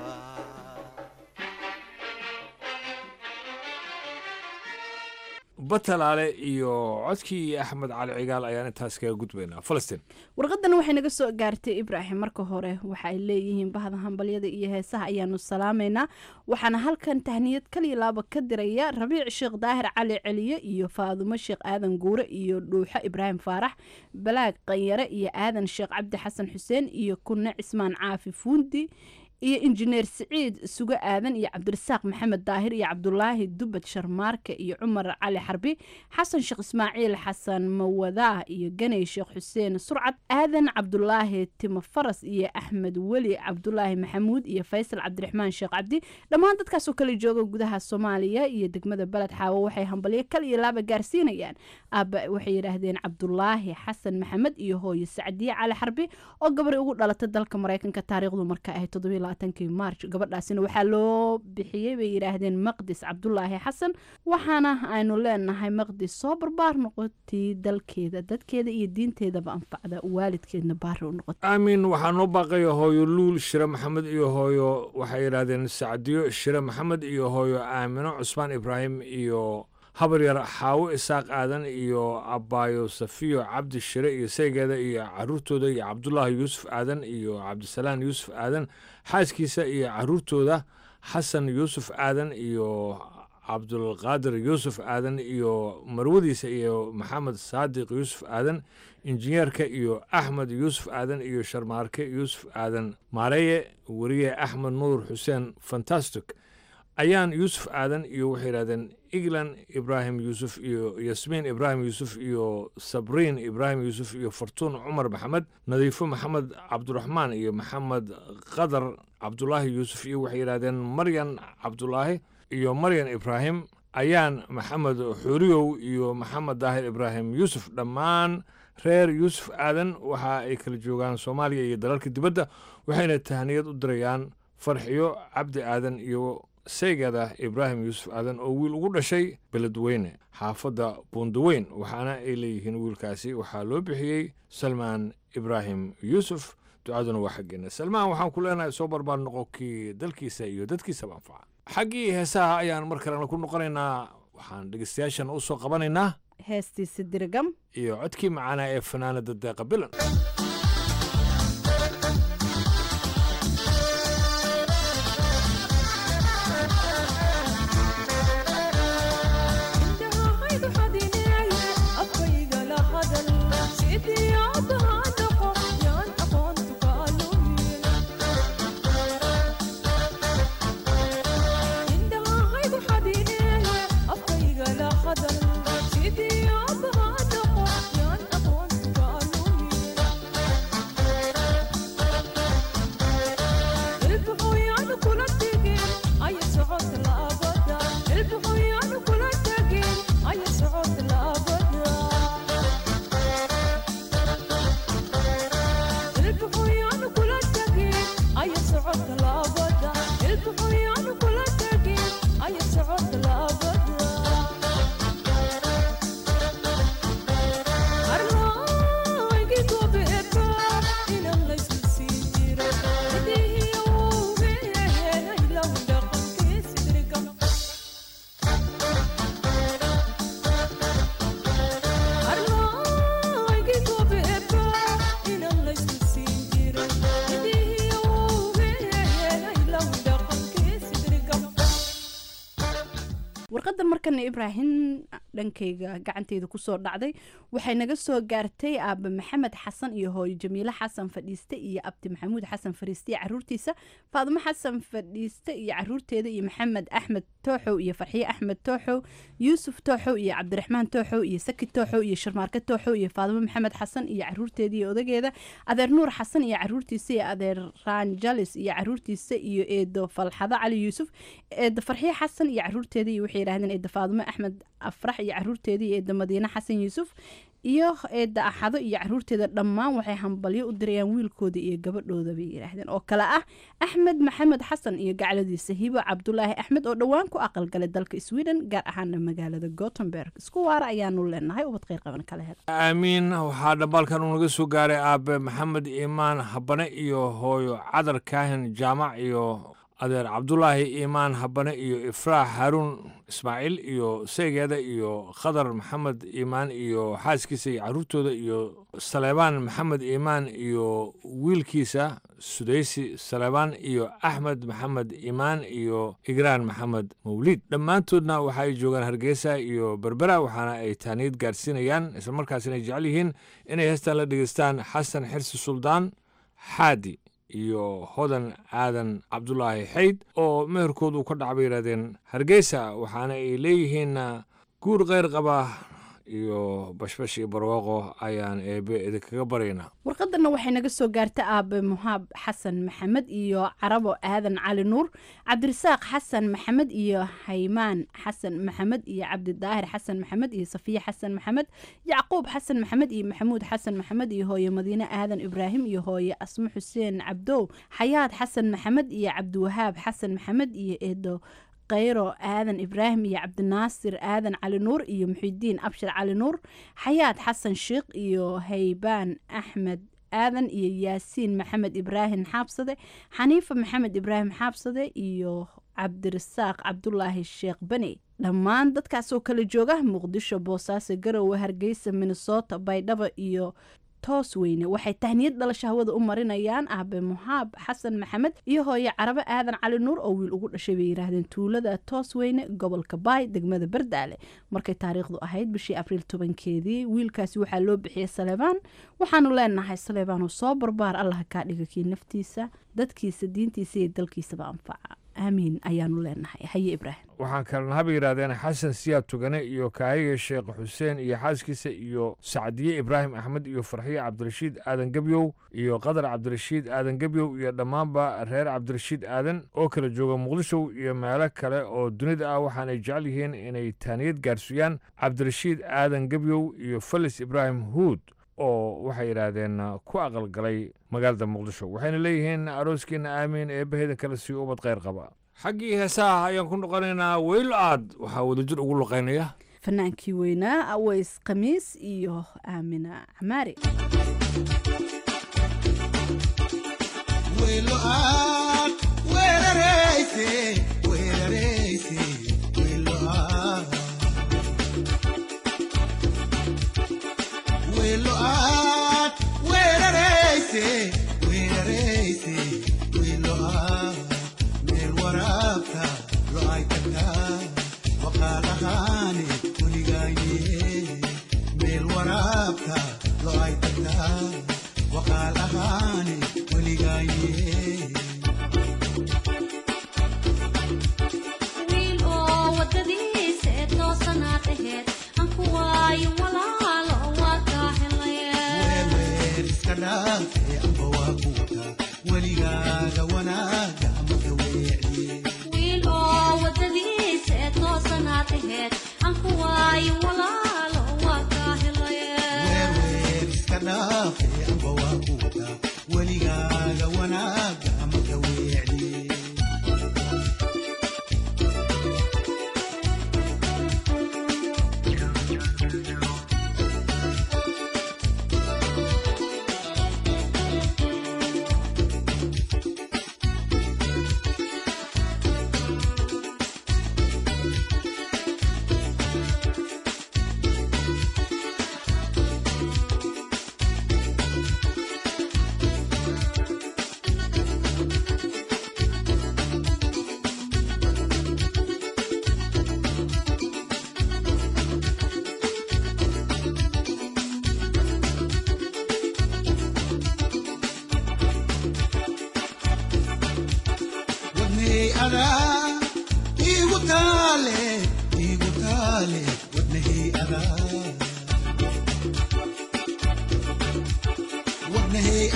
batalaale iyo codkii axmed cali cigaal ayaan intaas kaga gudbaynaa falastiin warqadan waxay naga soo gaartay ibraahim marka hore waxa ay leeyihiin bahda hambalyada iyo heesaha ayaanu salaamaynaa waxaana halkan tahniyad kaliya laaba ka diraya rabiic sheekh daahir cali celiye iyo faadumo sheekh aadan guure iyo dhuuxo ibraahim faarax balaag qanyare iyo aadan sheekh cabdi xasan xuseen iyo kunne cismaan caafi fuundi iyo injineer siciid sugo aadan iyo cabdirasaaq maxamed daahir iyo cabdulaahi dubad sharmaarke iyo cumar cali xarbi xasan sheekh ismaaciil xasan mawadaah iyo ganey sheekh xuseen surcad aadan cabdulaahi timo faras iyo axmed weli cabdulaahi maxamuud iyo faysal cabdiraxmaan sheekh cabdi dhammaan dadkaasoo kala jooga gudaha soomaaliya iyo degmada beled xaawo waxay hambalyo kal iyo laaba gaarsiinayaan aaba waxay yidhaahdeen cabdulaahi xasan maxamed iyo hooyo sacdiye cali xarbi oo gabari ugu dhalatay dalka mareykanka taariikhdu marka ahayd toddobiyo kii maarj gabadhaasina waxaa loo bixiyey bay yidhaahdeen maqdis cabdulaahi xasan waxaana aynu leenahay maqdis soo barbaar noqotii dalkeeda dadkeeda iyo diinteedaba anfacda waalidkeedna baari u noqota aamin waxaa noo baaqaya hooyo luul shire maxamed iyo hooyo waxay yidhaahdeen sacdiyo shire maxamed iyo hooyo aamino cusmaan ibraahim iyo habaryar xaawo isaaq aadan iyo abaayo safiyo cabdi shire iyo saygeeda iyo caruurtooda iyo cabdulaahi yuusuf aadan iyo cabdisalaan yuusuf aadan xaaskiisa iyo caruurtooda xasan yuusuf aadan iyo cabdulqaadir yuusuf aadan iyo marwadiisa iyo maxamed saadiq yuusuf aadan injineerka iyo axmed yuusuf aadan iyo sharmaarke yuusuf aadan maareeye weriye axmed nuur xuseen fantastic ayaan yuusuf aadan iyo waxay yidhahdeen eglan ibraahim yuusuf iyo yasmiin ibraahim yuusuf iyo sabriin ibraahim yuusuf iyo fartuun cumar maxamed nadiifo maxamed cabduraxmaan iyo maxamed qadar cabdulaahi yuusuf iyo waxay yidhahdeen maryan cabdulaahi iyo maryan ibraahim ayaan maxamed xuuriyow iyo maxamed daahir ibraahim yuusuf dhammaan reer yuusuf aadan waxa ay kala joogaan soomaaliya iyo dalalka dibadda waxayna tahniyad u dirayaan farxiyo cabdi aadan iyo saygeeda ibraahim yuusuf aadan oo wiil ugu dhashay beledweyne xaafadda buundaweyn waxaana ay leeyihiin wiilkaasi waxaa loo bixiyey salmaan ibraahim yuusuf ducaduna waa xaggeena salmaan waxaan ku leenahay soo barbaar noqo kii dalkiisa iyo dadkiisaba anfaca xaggii heesaha ayaan mar kalena ku noqonaynaa waxaan dhegeystayaashan u soo qabanaynaa heestiisa dirgam iyo codkii macaanaa ee fanaanada deeqa bilan warqadan markana ibraahim dhankayga gacanteyda kusoo dhacday waxay naga soo gaartay aaba maxamed xasan iyo hooyo jamiile xasan fadhiiste iyo abdi maxamuud xasan fariiste iyo caruurtiisa faadimo xasan fadhiiste iyo caruurteeda iyo maxamed axmed tooxow iyo farxiye axmed tooxow yuusuf tooxow iyo cabdiraxmaan tooxow iyo saki tooxow iyo sharmaarke tooxow iyo faadimo maxamed xasan iyo caruurteeda iyo odageeda adeer nuur xasan iyo caruurtiisa iyo adeer ranjalis iyo caruurtiisa iyo eedo falxado cali yuusuf eedo farxiye xasan iyo caruurteeda iyo waxay yidhahdeen eedo faadimo axmed afrax iyo caruurteeda iyo eedo madiine xasan yuusuf iyo eedda axado iyo caruurteeda dhammaan waxay hambalyo u dirayaan wiilkooda iyo gabadhooda bay yidhaahdeen oo kale ah axmed maxamed xasan iyo gacladiisa hibo cabdulaahi axmed oo dhowaan ku aqalgalay dalka sweden gaar ahaana magaalada gotemberg isku waara ayaanu leenahay ubad kheyr qaban kala hel aamiin waxaa dhambaalkan uu naga soo gaaray aabe maxamed iimaan habane iyo hooyo cadar kaahin jaamac iyo adeer cabdulaahi iimaan habane iyo ifraax haruun ismaaciil iyo seegeeda iyo khadar maxamed iimaan iyo xaaskiisa iyo caruurtooda iyo saleebaan maxamed iimaan iyo wiilkiisa sudaysi saleebaan iyo axmed maxamed iimaan iyo igraan maxamed mawliid dhammaantoodna waxa ay joogaan hargeysa iyo berbera waxaana ay taaniyad gaarsiinayaan islamarkaasina ay jecel yihiin inay heestan la dhegeystaan xasan xirsi suldaan xaadi iyo hodan aadan cabdulaahi xayd oo meherkood uu ka dhaca bay yidhahdeen hargeysa waxaana ay leeyihiin guur kheyr qaba iyo bashbash iyo barwaaqo ayaan eebe idinkaga baryaynaa warqadana waxay naga soo gaarta aabe muhaab xasan maxamed iyo carabo aadan cali nuur cabdirasaaq xasan maxamed iyo haymaan xasan maxamed iyo cabdidaahir xasan maxamed iyo safiye xasan maxamed yacquub xasan maxamed iyo maxamuud xasan maxamed iyo hooye madiine aadan ibraahim iyo hooye asmo xuseen cabdow xayaad xasan maxamed iyo cabdiwahaab xasan maxamed iyo eedo khayro aadan ibraahim iyo cabdinaasir aadan cali nuur iyo muxidiin abshir cali nuur xayaad xasan sheikh iyo haybaan axmed aadan iyo yaasiin maxamed ibraahim xaabsade xaniifa maxamed ibraahim xaabsade iyo cabdirasaaq cabdulaahi sheekh beni dhammaan dadkaasoo kala jooga muqdisho boosaaso garowe hargeysa minnesota baydhabo iyo toos weyne waxay tahniyad dhalasho hawada u marinayaan aabe muhaab xasan maxamed iyo hooye carabe aadan cali nuur oo wiil ugu dhashay bay yidhaahdeen tuulada toos weyne gobolka baay degmada bardaale markay taariikhdu ahayd bishii abriil tobankeedii wiilkaasi waxaa loo bixiyey saleebaan waxaanu leenahay saleebaanoo soo barbaar allaha kaa dhiga kii naftiisa dadkiisa diintiisa iyo dalkiisaba anfaca aamiin ayaanu leenahay haye ibraahim waxaan kalena haba yidhaahdeen xasan siyaad tugane iyo kaahiga sheekh xuseen iyo xaaskiisa iyo sacdiye ibraahim axmed iyo farxiye cabdirashiid aadan gebyow iyo qadar cabdirashiid aadan gebyow iyo dhammaanba reer cabdirashiid aadan oo kala jooga muqdisho iyo meelo kale oo dunida ah waxaanay jecel yihiin inay taaniyad gaarsiiyaan cabdirashiid aadan gebyow iyo falis ibraahim huud oo waxay yidhaahdeen ku aqalgalay magaalada muqdisho waxayna leeyihiin arooskiina aamiin eebbaheeda kale sii ubad kheyr qaba xaggii heesaha ayaan ku noqonaynaa weylo aad waxaa wadajir ugu luqaynaya fanaankii weynaa aways khamiis iyo aamina camaari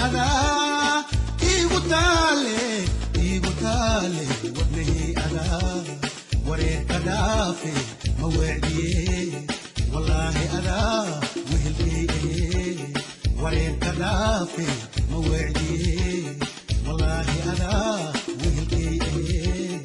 adaa igu taale igu taale wadnahii adaa wareerka dhaafe ma weecdiye wallaahi adaa wehelkay ahee wareerka dhaafe ma weecdiye wallaahi adaa wehelkay ahee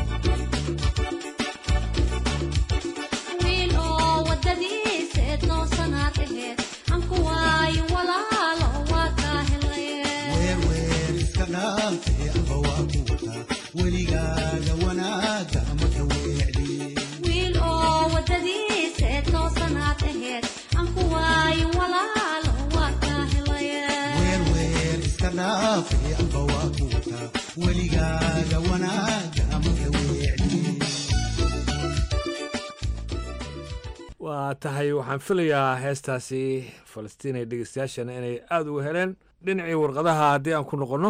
wiil oo wadadiisa toosanaad aheed anku waayo walaalo waa kaa helay weer weer iska dhaafe amba waa ku wataa weligaaga wanaaga ama ka weecdiye wiil oo wadadiisa toosanaad aheed anku waayo walaalo waa kaa helay weer weer iska dhaafe amba waa ku wataa weligaaga wanaaga ama ka weecdiye waa tahay waxaan filayaa heestaasi falastiin ee dhegeystayaashana inay aada uga heleen dhinacii warqadaha haddii aan ku noqonno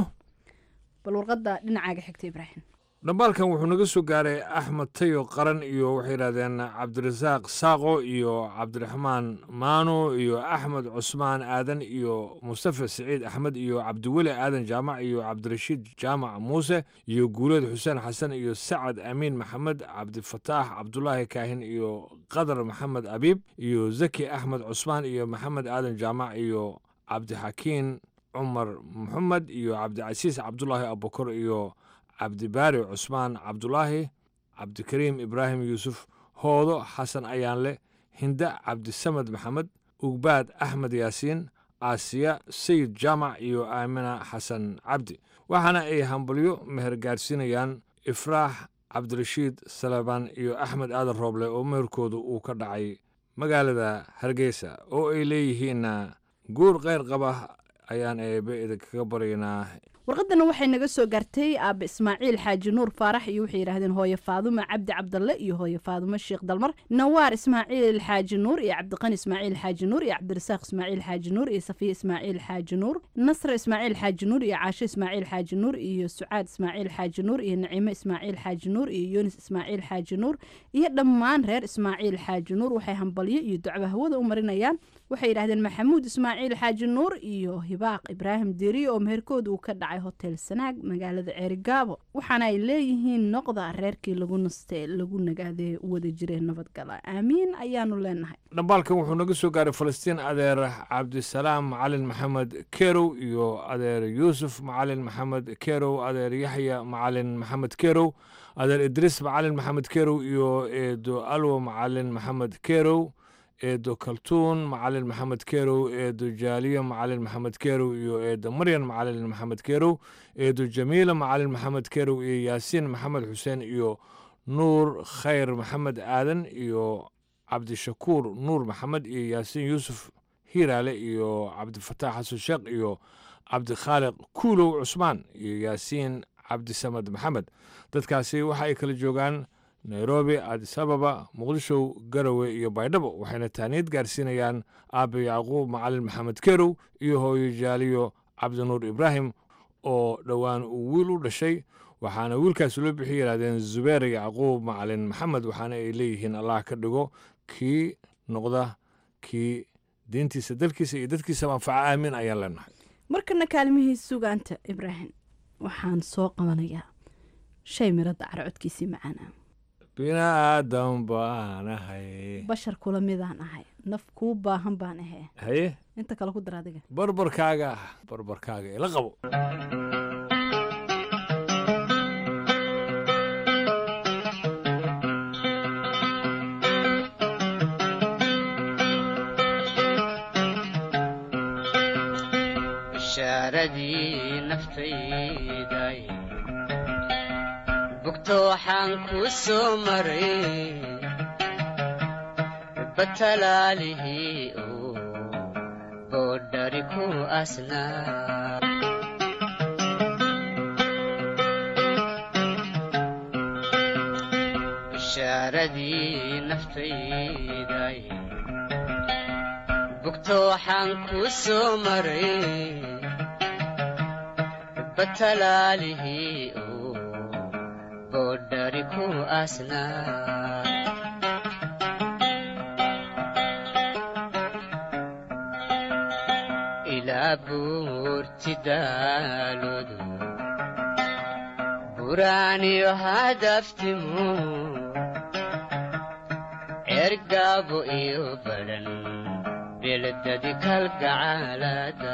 bal warqadda dhinacaaga xigta ibraahim dhambaalkan wuxuu naga soo gaaray axmed tayo qaran iyo waxay yidhahdeen cabdirasaaq saaqo iyo cabdiraxmaan maano iyo axmed cusmaan aadan iyo mustafa siciid axmed iyo cabdiweli aadan jaamac iyo cabdirashiid jaamac muuse iyo guuleed xuseen xasan iyo sacad amiin maxamed cabdifataax cabdulaahi kaahin iyo qadar maxamed abiib iyo zaki axmed cusmaan iyo maxamed aadan jaamac iyo cabdixakiin cumar maxamed iyo cabdicasiis cabdulaahi abukar iyo cabdibaari cusmaan cabdulaahi cabdikariim ibraahim yuusuf hoodo xasan ayaanle hinda cabdisamed maxamed ugbaad axmed yaasiin aasiya sayid jaamac iyo aamina xasan cabdi waxaana ay hambalyo meher gaarsiinayaan ifraax cabdirashiid salebaan iyo axmed aadan rooble oo meherkoodu uu ka dhacay magaalada hargeysa oo ay leeyihiinna guur kheyr qaba ayaan eebe idinkaga baryaynaa warqadana waxay naga soo gaartay aaba ismaaciil xaaji nuur faarax iyo waxay yidhahdeen hooye faadumo cabdi cabdalle iyo hooye faadumo sheekh dalmar nawaar ismaaciil xaaji nuur iyo cabdiqani ismaaciil xaaji nuur iyo cabdirasaaq ismaaciil xaaji nuur iyo safiya ismaaciil xaaji nuur nasre ismaaciil xaaji nuur iyo caasho ismaaciil xaaji nuur iyo sucaad ismaaciil xaaji nuur iyo naciimo ismaaciil xaaji nuur iyo yunis ismaaciil xaaji nuur iyo dhammaan reer ismaaciil xaaji nuur waxay hambalyo iyo ducba hawada u marinayaan waxay yidhahdeen maxamuud ismaaciil xaaji nuur iyo hibaaq ibraahim deriye oo meherkood uu ka dhacay hotel sanaag magaalada ceerigaabo waxaana ay leeyihiin noqda reerkii lagu naste lagu nagaadee wada jireen nabadgala aamiin ayaanu leenahay dhambaalkan wuxuu naga soo gaaray falastiin adeer cabdisalaam macalin maxamed kerow iyo adeer yuusuf macalin maxamed kerow adeer yaxya macalin maxamed kerow adeer idriis macalin maxamed kerow iyo eedo alwo macalin maxamed kerow eedo kaltuun macalin maxamed kerow eedo jaaliyo macalin maxamed kerow iyo eedo maryan macalin maxamed kerow eedo jamiila macalin maxamed kerow iyo yaasiin maxamed xuseen iyo nuur khayr maxamed aadan iyo cabdishakuur nuur maxamed iyo yaasiin yuusuf hiiraale iyo cabdifataax xasan sheekh iyo cabdikhaaliq kuulow cusmaan iyo yaasiin cabdisamed maxamed dadkaasi waxa ay kala joogaan nairobi adis ababa muqdisho garowe iyo baydhabo waxayna taaniyad gaarsiinayaan aabe yacquub macalin maxamed kerow iyo hooyo jaaliyo cabdinuur ibraahim oo dhowaan uu wiil u dhashay waxaana wiilkaas loo bixi yidhahdeen zubeer yacquub macalin maxamed waxaana ay leeyihiin allah ka dhigo kii noqda kii diintiisa dalkiisa iyo dadkiisaba anfaca aamin ayaan leenahay markana kaalmihii sugaanta ibraahim waxaan soo qabanayaa shay miradda cara codkiisii macaana biniaadan baan ahay bashar kula midaan ahay naf kuu baahan baan ahee haye inta kale ku dar adiga barbarkaaga ah barbarkaaga ila qabo bishaaradii naftayday bugto waxaan ku soo maray batalaalihii oo boodhari ku asnaa bishaaradii naftayday bugto waxaan ku soo maray batalaalihii oo boodhari ku asnaa ilaa buur buurtidaaludu buraaniyo hadaftimu ergaabo iyo badhan beledadi kalgacaalada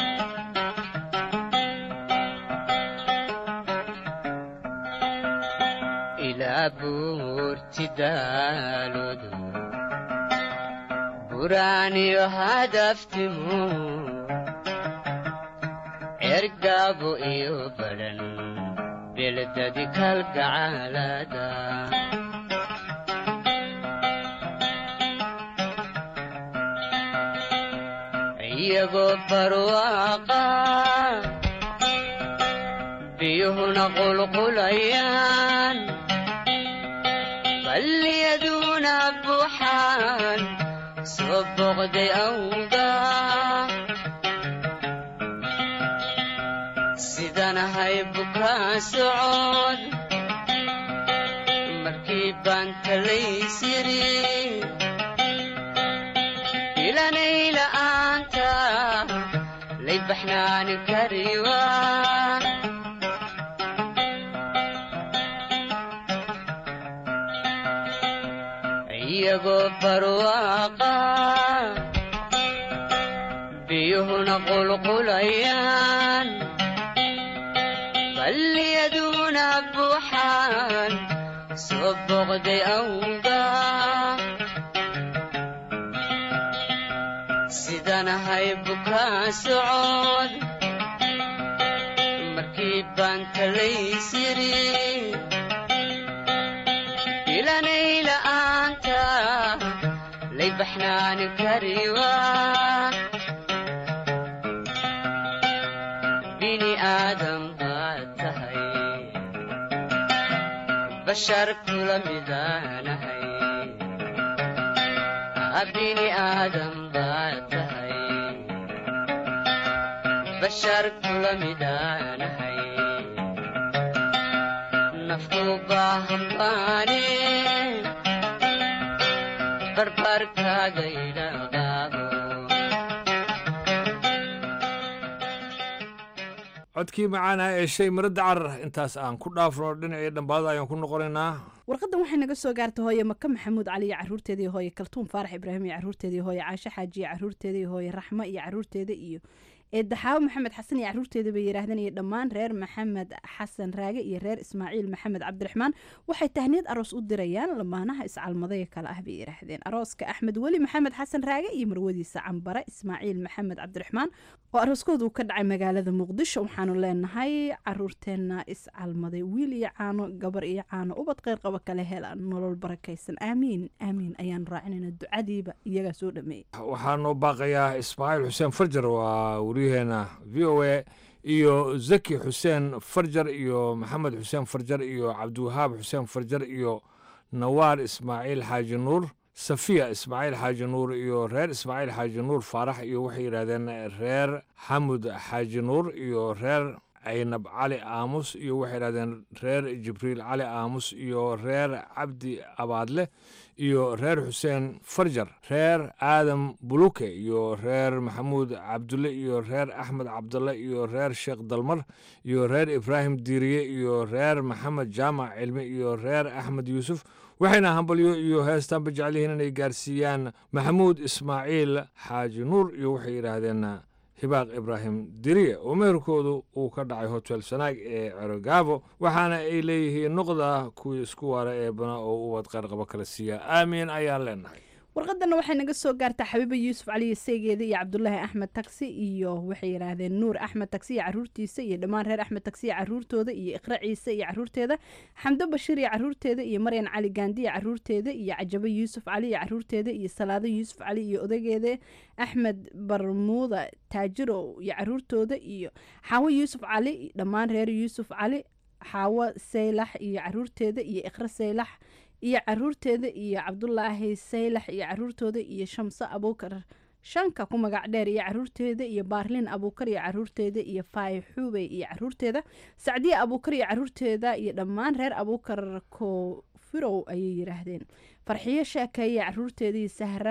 ilaa buurtidaaludu buraaniyo hadaftimu ergaabo iyo badhan beledadi kalgacaalada iyagoo barwaaqa biyuhuna qulqulayaan balliyaduna buuxaan soo boqday awga sidanahay bukaa socod markii baan talaysiri ilanay la'aanta lay baxnaani kariwa iyagoo barwaaqa biyuhuna qulqulayaan balliyaduna buuxaan soo boqday awga sidanahay bukaa socod markii baan talaysiri ilanay la'aanta lay baxnaani kariwa bini aadam baad tahay bashar kula midaanahay bini aadam baad tahay bashar kula midaanahay naftu baahan baane barbarkaaga idhaqaabo codkii macaana ee shay maradda carar intaas aan ku dhaafno dhinacii dhambaada ayaan ku noqonaynaa warqadan waxay naga soo gaartay hooye maka maxamuud cali iyo caruurteeda iyo hooye kaltuun faarax ibraahim iyo caruurteeda iyo hooye caashe xaaji iyo caruurteeda iyo hooye raxmo iyo caruurteeda iyo eedaxaawo maxamed xasan iyo caruurteeda bay yidhaahdeen iyo dhammaan reer maxamed xasan raage iyo reer ismaaciil maxamed cabdiraxmaan waxay tahniyad aroos u dirayaan lamaanaha iscalmadaya kale ah bay yidhaahdeen arooska axmed weli maxamed xasan raage iyo marwadiisa cambare ismaaciil maxamed cabdiraxmaan oo arooskoodu ka dhacay magaalada muqdisho waxaanu leenahay caruurteenna iscalmaday wiil iyo caano gabar iyo caano ubad kheyr qaba kale helaan nolol barakaysan aamiin aamiin ayaanu raacinayna ducadiiba iyagaa soo dhameeyey waxaa noo baaqayaa ismaaciil xuseen farjar waa wariyaheena v o a iyo zaki xuseen farjar iyo maxamed xuseen farjar iyo cabdiwahaab xuseen farjar iyo nawaar ismaaciil xaaji nuur safiya ismaaciil xaaji nuur iyo reer ismaaciil xaaji nuur faarax iyo waxay yidhahdeen reer xamud xaaji nuur iyo reer caynab cali aamus iyo waxay yidhahdeen reer jibriil cali aamus iyo reer cabdi abaadle iyo reer xuseen farjar reer aadam buluke iyo reer maxamuud cabdulle iyo reer axmed cabdulle iyo reer sheekh dalmar iyo reer ibraahim diiriye iyo reer maxamed jaamac cilmi iyo reer axmed yuusuf waxayna hambalyo iyo heestaanba jecel yihiin inay gaarsiiyaan maxamuud ismaaciil xaaji nuur iyo waxay yidhaahdeen hibaaq ibraahim diriye oo meherkoodu uu ka dhacay hotel sanaag ee cerogaabo waxaana ay leeyihiin noqda kuwii isku waara ee bana oo ubad qayrqabo kala siiya aamiin ayaan leenahay warqadana waxay naga soo gaartaa xabiiba yuusuf cali seegeeda iyo cabdulaahi axmed taksi iyo waxay yidhaahdeen nuur axmed taksi iyo caruurtiisa iyo dhammaan reer axmed taksi iyo caruurtooda iyo iqra ciise iyo caruurteeda xamdo bashiir iyo caruurteeda iyo maryan cali gaandi iyo caruurteeda iyo cajabo yuusuf cali iyo caruurteeda iyo salaado yuusuf cali iyo odageeda axmed barmuuda taajiro iyo caruurtooda iyo xaawo yuusuf cali dhammaan reer yuusuf cali xaawo saylax iyo caruurteeda iyo iqra saylax iyo caruurteeda iyo cabdulaahi saylax iyo caruurtooda iyo shamso abuukar shanka ku magac dheer iyo caruurteeda iyo baarlin abuukar iyo caruurteeda iyo faay xuubey iyo caruurteeda sacdiye abuukar iyo caruurteeda iyo dhammaan reer abuukar kofirow ayay yidhaahdeen farxiyo sheekeeye caruurteeda iyo sahra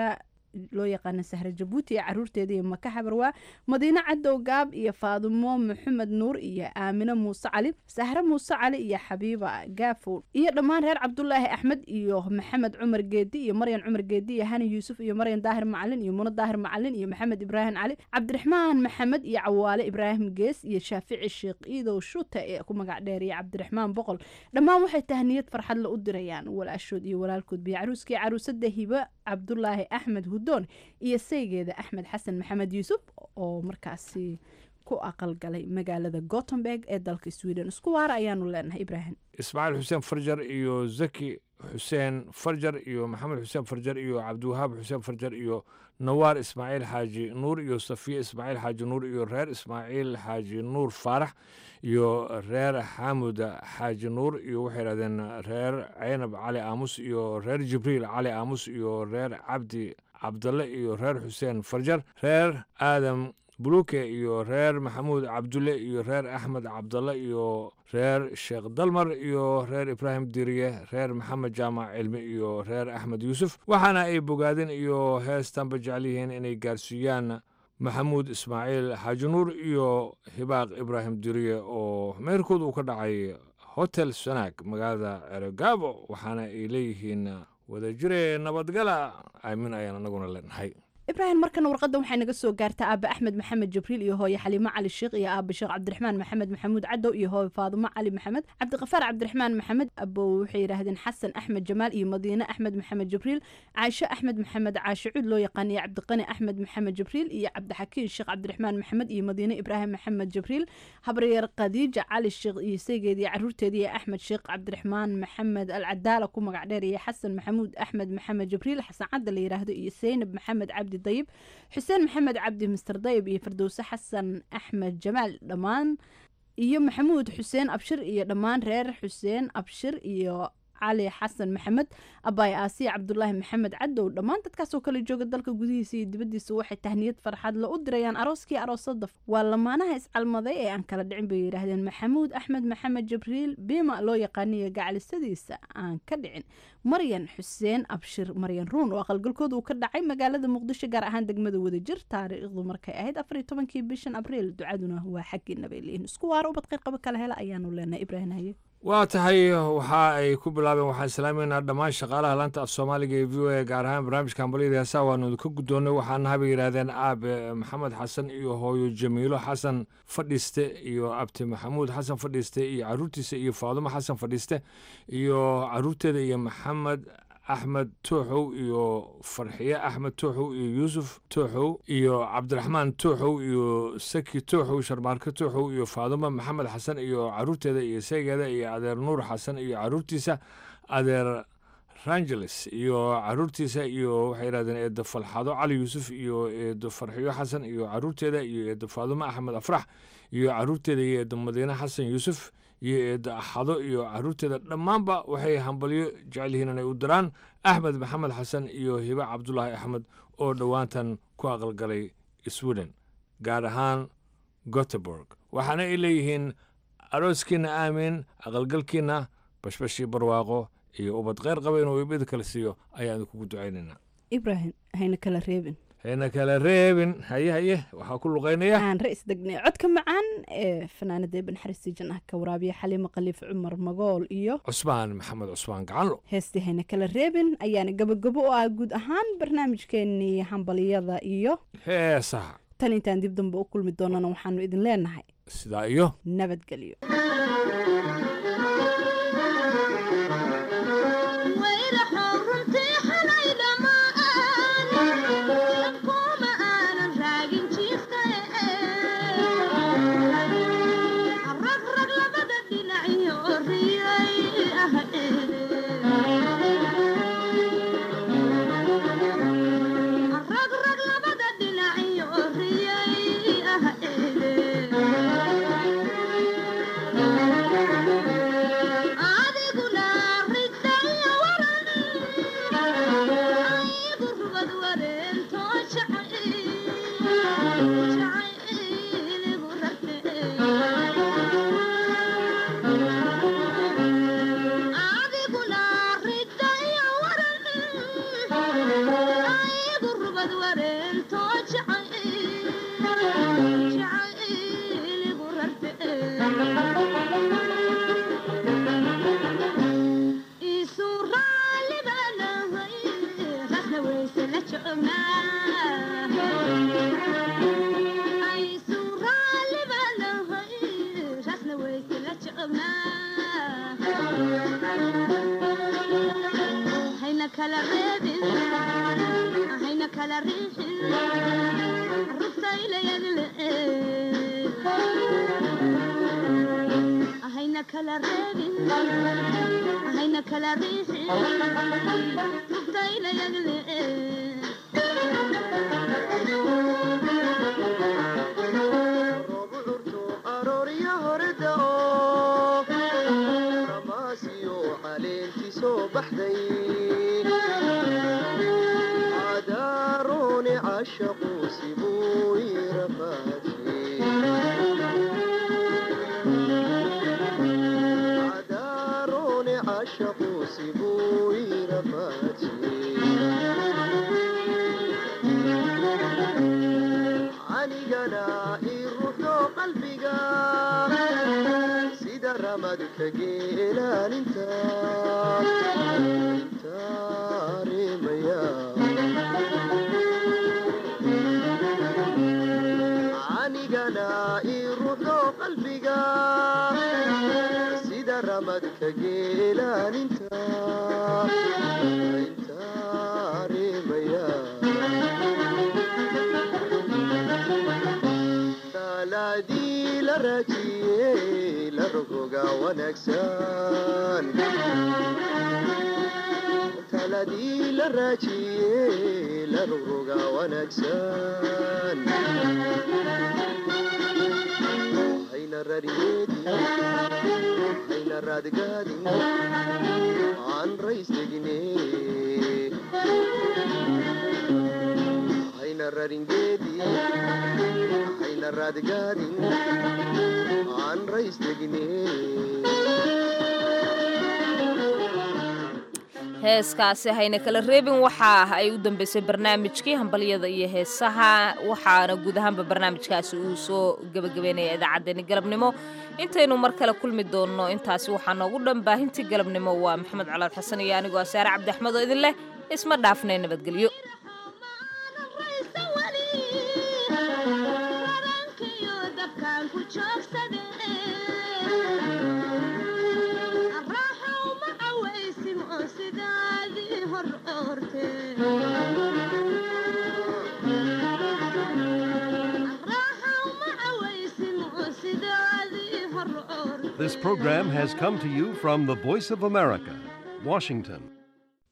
loo yaqaana sahre jabuuti iyo caruurteeda iyo maka xabarwaa madiine cadow gaab iyo faadumo maxamed nuur iyo aamine muuse cali sahre muuse cali iyo xabiiba gaafow iyo dhammaan reer cabdulaahi axmed iyo maxamed cumar geedi iyo maryan cumar geedi iyo hani yuusuf iyo maryan daahir macalin iyo muno daahir macalin iyo maxamed ibraahim cali cabdiraxmaan maxamed iyo cawaale ibraahim gees iyo shaafici sheekh iidow shuute ee ku magac dheer iyo cabdiraxmaan boqol dhammaan waxay tahniyad farxadle u dirayaan walaashood iyo walaalkood biyo caruuskii caruusada hibe cabdulaahi axmed hudoon iyo saygeeda axmed xasan maxamed yuusuf oo markaasi ku aqalgalay magaalada gotemberg ee dalka sweden isku waara ayaanu leenahay ibraahim ismaaciil xuseen farjar iyo zaki xuseen farjar iyo maxamed xuseen farjar iyo cabdiwahaab xuseen farjar iyo nawaar ismaaciil xaaji nuur iyo safiya ismaaciil xaaji nuur iyo reer ismaaciil xaaji nuur faarax iyo reer xaamud xaaji nuur iyo waxay yidhahdeen reer ceynab cali aamus iyo reer jibriil cali aamus iyo reer cabdi cabdalle iyo reer xuseen farjar reer aadam buluke iyo reer maxamuud cabdulle iyo reer axmed cabdalle iyo reer sheekh dalmar iyo reer ibraahim diriye reer maxamed jaamac cilmi iyo reer axmed yuusuf waxaana ay bogaadeen iyo heestanba jecel yihiin inay gaarsiiyaan maxamuud ismaaciil xaaji nuur iyo hibaaq ibraahim diriye oo meerkood uu ka dhacay hotel sanaag magaalada eregaabo waxaana ay leeyihiin wadajire nabadgala aamin ayaan anaguna leenahay ibraahim markana warqadda waxay naga soo gaartaa aaba axmed maxamed jibriil iyo hooye xaliimo cali sheekh iyo aaba sheekh cabdiraxmaan maxamed maxamuud cadow iyo hooye faadumo cali maxamed cabdiqafaar cabdiraxmaan maxamed abow waxay yidhaahdeen xasan axmed jamaal iyo madiine axmed maxamed jibriil caasho axmed maxamed caasho cuud loo yaqaan iyo cabdiqani axmed maxamed jibriil iyo cabdixakiin sheekh cabdiraxmaan maxamed iyo madiine ibraahim maxamed jibriil habaryeer khadiija cali sheekh iyo saygeed iyo caruurteeda iyo axmed sheekh cabdiraxmaan maxamed alcadaala ku magac dheer iyo xasan maxamuud axmed maxamed jibriil xasan cadda la yidhaahdo iyo seynab maxamed cabdi dayib xuseen maxamed cabdi mister dayib iyo firdowse xasan axmed jamaal dhammaan iyo maxamuud xuseen abshir iyo dhammaan reer xuseen abshir iyo cali xasan maxamed abaay aasiya cabdulaahi maxamed cadow dhammaan dadkaasoo kale jooga dalka gudihiisa iyo dibaddiisa waxay tahniyad farxad la u dirayaan arooskii aroosada waa lamaanaha iscalmaday ee aan kala dhicin bay yidhaahdeen maxamuud axmed maxamed jibriil bima loo yaqaaniyo gacalisadiisa aan ka dhicin maryan xuseen abshir maryan ruun oo aqalgalkooda uu ka dhacay magaalada muqdisho gaar ahaan degmada wadajir taariikhdu markay ahayd afariyo tobankii bishan abriil ducaduna waa xaggiina bay leeyihin isku waara ubad qeyqaba kala hela ayaanu leenahay ibraahim haye waa tahay waxa ay ku bilaabeen waxaan islaameynaa dhammaan shaqaalaha laanta af soomaaliga ee v o a gaar ahaan barnaamijka hambalyada heesaa waanu idinka guddoonnay waxaana habay yidhaahdeen aabe maxamed xasan iyo hooyo jamiilo xasan fadhiiste iyo abti maxamuud xasan fadhiiste iyo caruurtiisa iyo faadumo xasan fadhiiste iyo caruurteeda iyo maxamed axmed tooxow iyo farxiye axmed tooxow iyo yuusuf tooxow iyo cabdiraxmaan tooxow iyo saki tooxow sharmaarke tooxow iyo faadumo maxamed xasan iyo caruurteeda iyo saygeeda iyo adeer nuur xasan iyo caruurtiisa adeer rangeles iyo caruurtiisa iyo waxay yidhahdeen eedo falxado cali yuusuf iyo eedo farxiyo xasan iyo caruurteeda iyo eedo faadumo axmed afrax iyo caruurteeda iyo eedo madiine xasan yuusuf iyo eedo axado iyo caruurteeda dhammaanba waxay hambalyo jecel yihiin inay u diraan axmed maxamed xasan iyo hibe cabdulaahi axmed oo dhowaantan ku aqalgalay sweden gaar ahaan goteborg waxaana ay leeyihiin arooskiina aamin aqalgalkiina bashbashii barwaaqo iyo ubad kheyr qaba inuu ibid kala siiyo ayaan idinkugu ducaynaynaa ibraahim hayna kala reebin hayna kala reebin haye haye waxaa ku luqaynaya aan ra-is degnay codka macaan ee fanaanada ibn xaristi janah ka waraabiya xaliimo khaliif cumar magool iyo cusmaan maxamed cusmaan gacanlo heestii hayna kala reebin ayaana gabagabo u ah guud ahaan barnaamijkeenii hambaliyada iyo heesaha tan intaan dib dambe u kulmi doonana waxaanu idin leenahay sidaa iyo nabadgelyo Thank you. heeskaasi hayna kala reebin waxaa ay u dambeysay barnaamijkii hambalyada iyo heesaha waxaana guud ahaanba barnaamijkaasi uu soo gebagabeynaya idaacaddeenni galabnimo intaynu mar kale kulmi doonno intaasi waxaa noogu dhan baahintii galabnimo waa maxamed colaad xasan iyo anigoo asaare cabdi axmed oo idin leh isma dhaafnay nabadgelyo This program has come to you from the Voice of America, Washington.